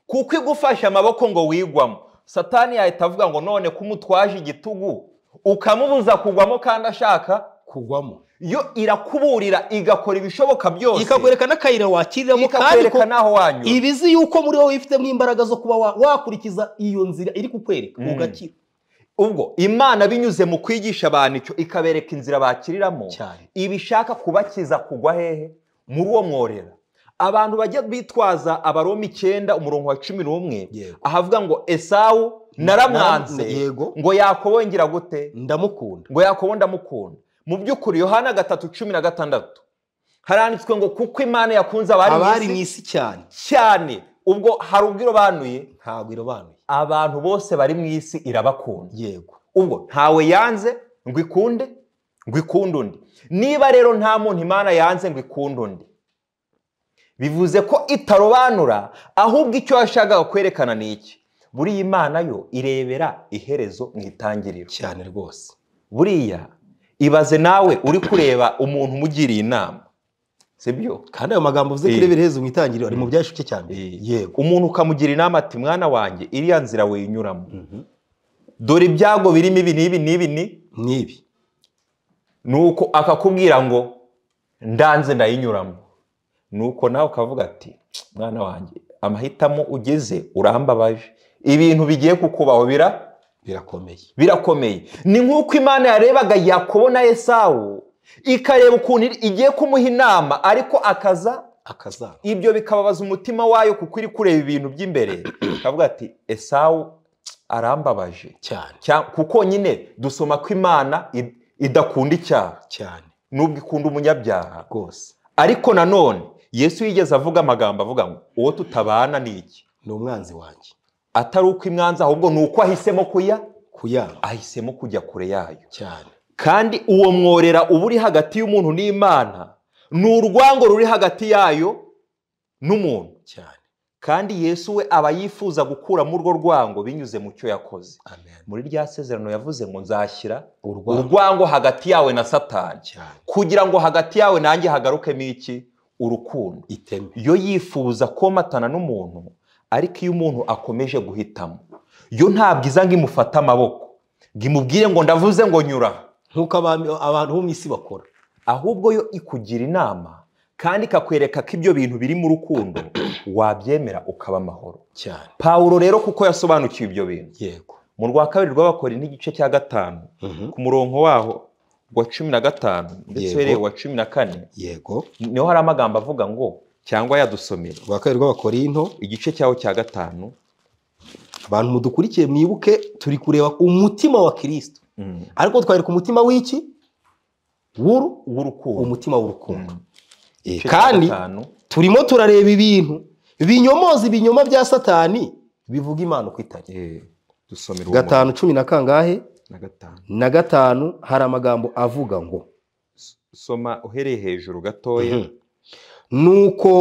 kuko igufashe amaboko ngo wigwamo satani yahita avuga ngo none ko umutwaje igitugu ukamubuza kugwamo kandi ashaka kugwamo yo irakuburira igakora ibishoboka byose ikakwereka n'akayira wakiriramo kandi ko ikakwereka n'aho wanyura iba izi yuko muri wowe ifitemo imbaraga zo kuba wa- wakurikiza iyo nzira iri kukwereka Mm. ugakira ubwo imana binyuze mu kwigisha abantu icyo ikabereka inzira bakiriramo cyane ibishaka kubakiza kugwa hehe muri uwo mworera abantu bajya bitwaza abaroma icyenda umurongo wa cumi n'umwe Yego. ahavuga ngo esawu naramwanze yego ngo yakobo ngira gute ndamukunda ngo yakobo ndamukunda mu by'ukuri yohana gatatu cumi na gatandatu haranditswe ngo kuko imana yakunze abari abari mu mu isi isi cyane cyane ubwo hari ubwo irobanuye ntabwo irobanuye abantu bose bari mu isi irabakunda yego ubwo ntawe yanze ngo ikunde ngo ikunde undi niba rero nta muntu imana yanze ngo ikunde undi bivuze ko itarobanura ahubwo icyo yashakaga kwerekana ni iki buriya imana yo irebera iherezo mu itangiriro cyane rwose buriya ibaze nawe uri kureba umuntu umugiriye inama sibyo kandi ayo magambo uvuze ko Eh. irebera iherezo mu itangiriro ari mu byashuke cya mbere Eh. yego umuntu ukamugira inama ati mwana wanjye iriya nzira winyuramo dore ibyago birimo ibi n'ibi n'ibi ni n'ibi nuko akakubwira ngo ndanze ndayinyuramo nuko nawe ukavuga ati mwana wanjye amahitamo ugeze urambabaje ibintu bigiye kukubaho bira birakomeye birakomeye ni nk'uko imana yarebaga yakobo na esawu ikareba ukuntu igiye kumuha inama ariko akaza akazaba ibyo bikababaza umutima wayo kuko iri kureba ibintu by'imbere ikavuga ati esawu arambabaje cyane Cya- kuko nyine dusoma ko imana id- idakunda icyaha cyane nubwo ikunda umunyabyaha rwose ariko nanone yesu yigeze avuga amagambo avuga ngo uwo tutabana ni iki ni umwanzi wanjye atari uko imwanza ahubwo ni uko ahisemo kuya kuyanga ahisemo kujya kure yayo cyane kandi uwo mworera uba uri hagati y'umuntu n'imana ni urwango ruri hagati yayo n'umuntu cyane kandi yesu we aba yifuza gukuramo urwo rwango binyuze mu cyo yakoze amen muri rya sezerano yavuze ngo nzashyira urwango urwango hagati yawe na satani cyane kugira ngo hagati yawe nanjye hagarukemo iki urukundo iteme yo yifuza komatana n'umuntu ariko iyo umuntu akomeje guhitamo yo ntabwo iza ngo imufate amaboko ngo imubwire ngo ndavuze ngo nyura nk'uko abami- abantu bo mu isi bakora ahubwo yo ikugira inama kandi ikakwereka ko ibyo bintu biri mu rukundo wabyemera ukaba amahoro cyane pawulo rero kuko yasobanukiwe ibyo bintu yego mu rwa kabiri rw'abakori n'igice cya gatanu Mhm. ku murongo waho wa cumi na gatanu ndetse Yego. uhereye wa cumi na kane yego niho hari amagambo avuga ngo cyangwa yadusomera rwa kabiri rw'abakorinto igice cyaho cya gatanu abantu mudukurikiye mwibuke turi kureba umutima wa kirisito ariko twareka umutima w'iki w'uru w'urukundo umutima w'urukundo Mm. Eh, Igice cya kandi gatanu, turimo turareba ibintu binyomoza ibinyoma bya satani bivuga imana uko itari eh, dusomera uwo gatanu cumi na kangahe murongo na gatanu na gatanu hari amagambo avuga ngo soma uhereye hejuru gatoya Mhm. nuko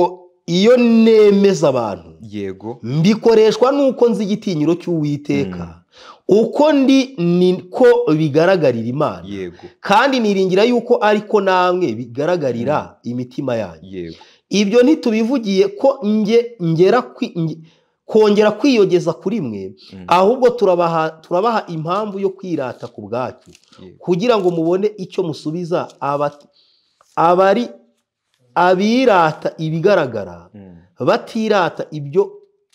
iyo nemeza abantu yego mbikoreshwa nuko nzi igitinyiro cy'uwiteka uko ndi niko bigaragarira imana yego kandi niringira yuko ariko namwe bigaragarira imitima yanyu yego ibyo ntitubivugiye ko nge ngera kwi- nge- kongera kwiyogeza kuri mwe Mm. ahubwo turabaha turabaha impamvu yo kwirata ku bwacu yego kugira ngo mubone icyo musubiza aba- abari abirata ibigaragara Mm, batirata ibyo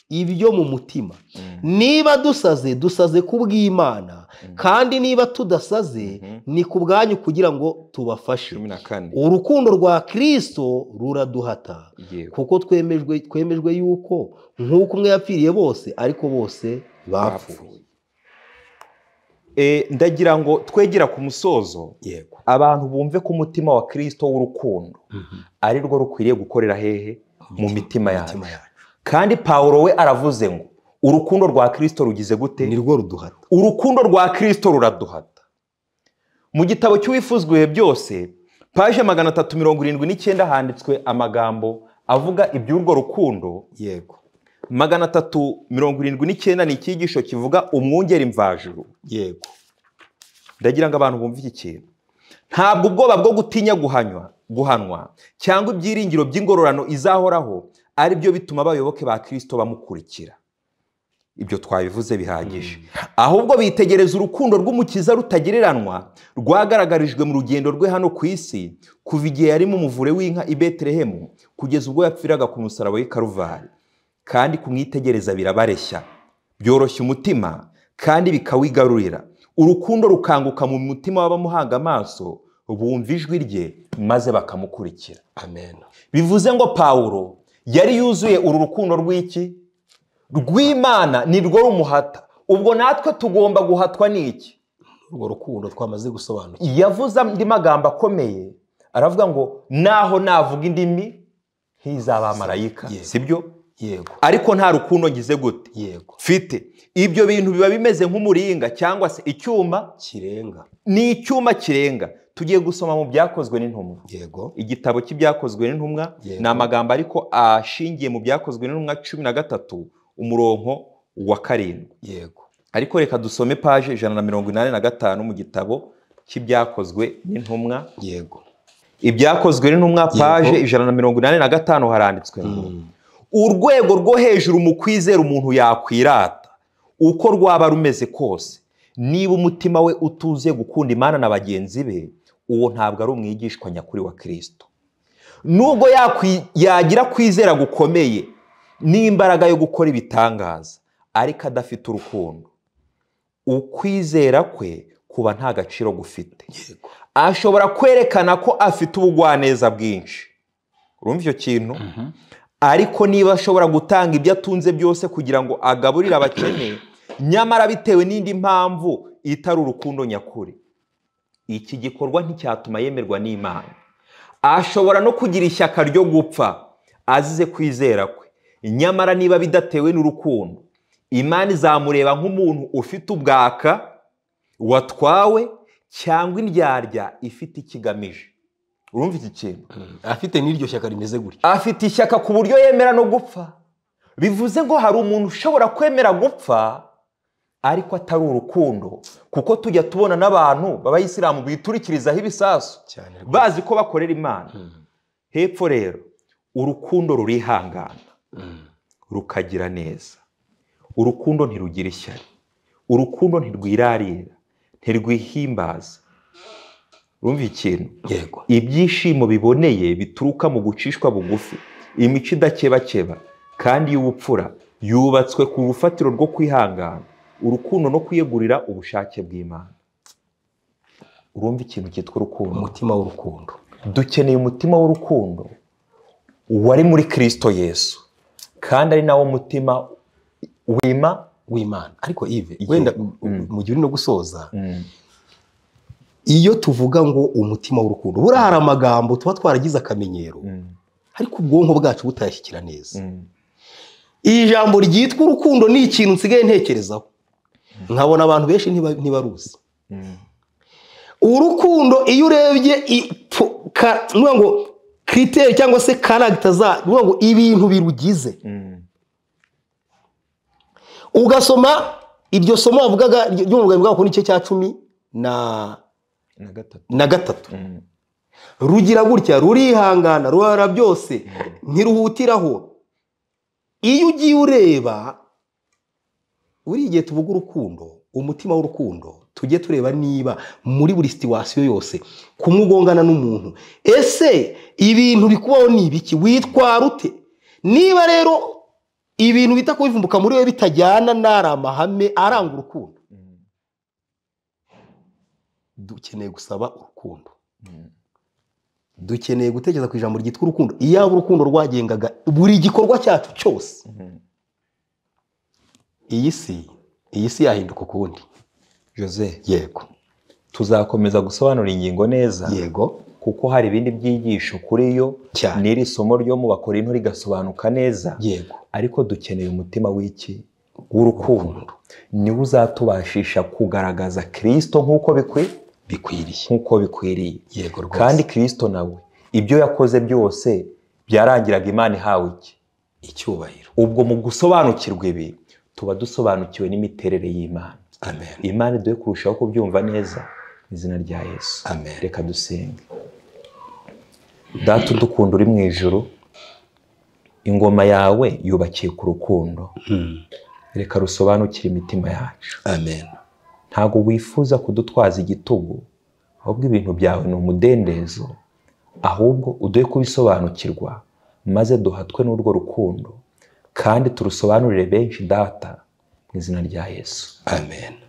ibyo mu mutima mm, niba dusaze dusaze ku bw'imana Mm. kandi niba tudasaze Mhm. ni ku bwanyu kugira ngo tubafashe cumi na kane urukundo rwa kirisito ruraduhata yego kuko twemejwe twemejwe yuko nk'uko umwe yapfiriye bose ariko bose bapfuye bapfuye Eh, ndagira ngo twegera ku musozo yego abantu bumve ko umutima wa kirisito w'urukundo ari rwo rukwiriye gukorera hehe mu mitima yacu imitima yacu kandi pawulo we aravuze ngo urukundo rwa kirisito rugize gute ni rwo ruduhata urukundo rwa kirisito ruraduhata mu gitabo cy'uwifuzwa ibihe byose paje magana atatu mirongo irindwi n'icyenda handitswe amagambo avuga iby'urwo rukundo yego magana atatu mirongo irindwi n'icyenda ni icyigisho kivuga umwungeri mvajuru yego ndagira ngo abantu bumve iki kintu ntabwo ubwoba bwo gutinya guhanywa guhanwa cyangwa ibyiringiro by'ingororano izahoraho ari byo bituma abayoboke ba kirisito bamukurikira ibyo twabivuze bihagije ahubwo bitegereza urukundo rw'umukiza rutagereranwa rwagaragarijwe mu rugendo rwe hano ku isi kuva igihe yari mu muvure w'inka i betelehemu kugeza ubwo yapfiraga ku musaraba w'i karuvari kandi kumwitegereza birabareshya byoroshya umutima kandi bikawigarurira urukundo rukanguka mu mutima w'abamuhanga amaso bumva ijwi rye maze bakamukurikira amen bivuze ngo pawulo yari yuzuye uru rukundo rw'iki rw'imana ni rwo rumuhata ubwo natwe tugomba guhatwa n'iki urwo rukundo twamaze gusobanukirwa yavuze andi magambo akomeye aravuga ngo naho navuga indimi nk'izaba marayika Yego. si byo yego ariko nta rukundo ngize gute yego mfite ibyo bintu biba bimeze nk'umuringa cyangwa se icyuma kirenga ni icyuma kirenga tugiye gusoma mu byakozwe n'intumwa yego igitabo cy'ibyakozwe n'intumwa Yego. ni amagambo ariko ashingiye mu byakozwe n'intumwa cumi na gatatu umuronko wa karindwi yego ariko reka dusome paje ijana na mirongo inani na gatanu mu gitabo cy'ibyakozwe n'intumwa yego ibyakozwe n'intumwa Yego. paje ijana na mirongo inani na gatanu haranditswe ngo urwego rwo hejuru mu kwizera umuntu yakwirata uko rwaba rumeze kose niba umutima we utuzuye gukunda imana na bagenzi be uwo ntabwo ari umwigishwa nyakuri wa kirisito nubwo yakwi- yagira kwizera gukomeye n'imbaraga yo gukora ibitangaza ariko adafite urukundo ukwizera kwe kuba nta gaciro gufite yego ashobora kwerekana ko afite ubugwaneza bwinshi urumva icyo kintu ariko niba ashobora gutanga ibyo atunze byose kugira ngo agaburire abakene nyamara bitewe n'indi mpamvu itari urukundo nyakuri iki gikorwa nticyatuma yemerwa n'imana ashobora no kugira ishyaka ryo gupfa azize kwizera kwe nyamara niba bidatewe n'urukundo imana izamureba nk'umuntu ufite ubwaka watwawe cyangwa indyarya ifite ikigamije urumva iki kintu afite n'iryo shyaka rimeze gutya afite ishyaka ku buryo yemera no gupfa bivuze ngo hari umuntu ushobora kwemera gupfa ariko atari urukundo kuko tujya tubona n'abantu b'abayisilamu biturikirizaho ibisasu cyane rwose bazi ko bakorera imana hepfo rero urukundo rurihangana rukagira neza urukundo ntirugira ishyari urukundo ntirwirarira ntirwihimbaza urumva ikintu yego ibyishimo biboneye bituruka mu gucishwa bugufi imico idakebakeba kandi y'ubupfura yubatswe ku rufatiro rwo kwihangana urukundo no kwiyegurira ubushake bw'imana urumva ikintu cyitwa urukundo umutima w'urukundo dukeneye umutima w'urukundo wari muri kirisito yesu kandi ari nawo mutima wima w'imana ariko ive Yego. wenda Mm. mu gihe uri no gusoza iyo tuvuga ngo umutima w'urukundo buriya hari amagambo tuba twaragize akamenyero Mm, ariko ubwonko bwacu butayashyikira neza mm. iri jambo ryitwa urukundo ni ikintu nsigaye ntekerezaho nkabona abantu benshi ntiba- ntibaruzi urukundo iyo urebye i- po- ka- ni ukuvuga ngo kiriteri cyangwa se karagita za ni ukuvuga ngo ibintu birugize Mm, ugasoma iryo somo wavugaga ryo mu bwabo ku n'igice cya cumi na na gatatu na gatatu Mm, rugira gutya rurihangana ruhara byose ntiruhutiraho iyo ugiye ureba buri gihe tuvuga urukundo umutima w'urukundo tujye tureba niba muri buri situwasiyo yose kumwe ugongana n'umuntu ese ibintu bikubaho ni ibiki witwara ute niba rero ibintu bita kubivumbuka muri we bitajyana n'ari amahame aranga urukundo mm, dukeneye gusaba urukundo mm. dukeneye gutekereza ku ijambo ryitwa urukundo iyaba urukundo rwagengaga buri gikorwa cyacu cyose iyi si iyi si yahinduka ukundi Jose yego tuzakomeza gusobanura ingingo neza yego kuko hari ibindi byigisho kuri yo Cyane. n'iri somo ryo mu bakorinto rigasobanuka neza yego ariko dukeneye umutima w'iki w'urukundo niwo uzatubashisha kugaragaza kirisito nk'uko bikwiye bikwiriye nk'uko bikwiriye yego rwose kandi kirisito nawe ibyo yakoze byose byarangiraga imana ihawe iki icyubahiro ubwo mu gusobanukirwa ibi tuba dusobanukiwe n'imiterere y'imana amen imana iduhe kurushaho kubyumva neza mu izina rya yesu Amen. reka dusenge data udukunda uri mu ijuru ingoma yawe yubakiye ku rukundo reka rusobanukire imitima yacu amen ntabwo wifuza kudutwaza igitugu ahubwo ibintu byawe ni umudendezo ahubwo uduhe kubisobanukirwa maze duhatwe n'urwo rukundo kandi turusobanurire benshi data mu izina rya yesu amen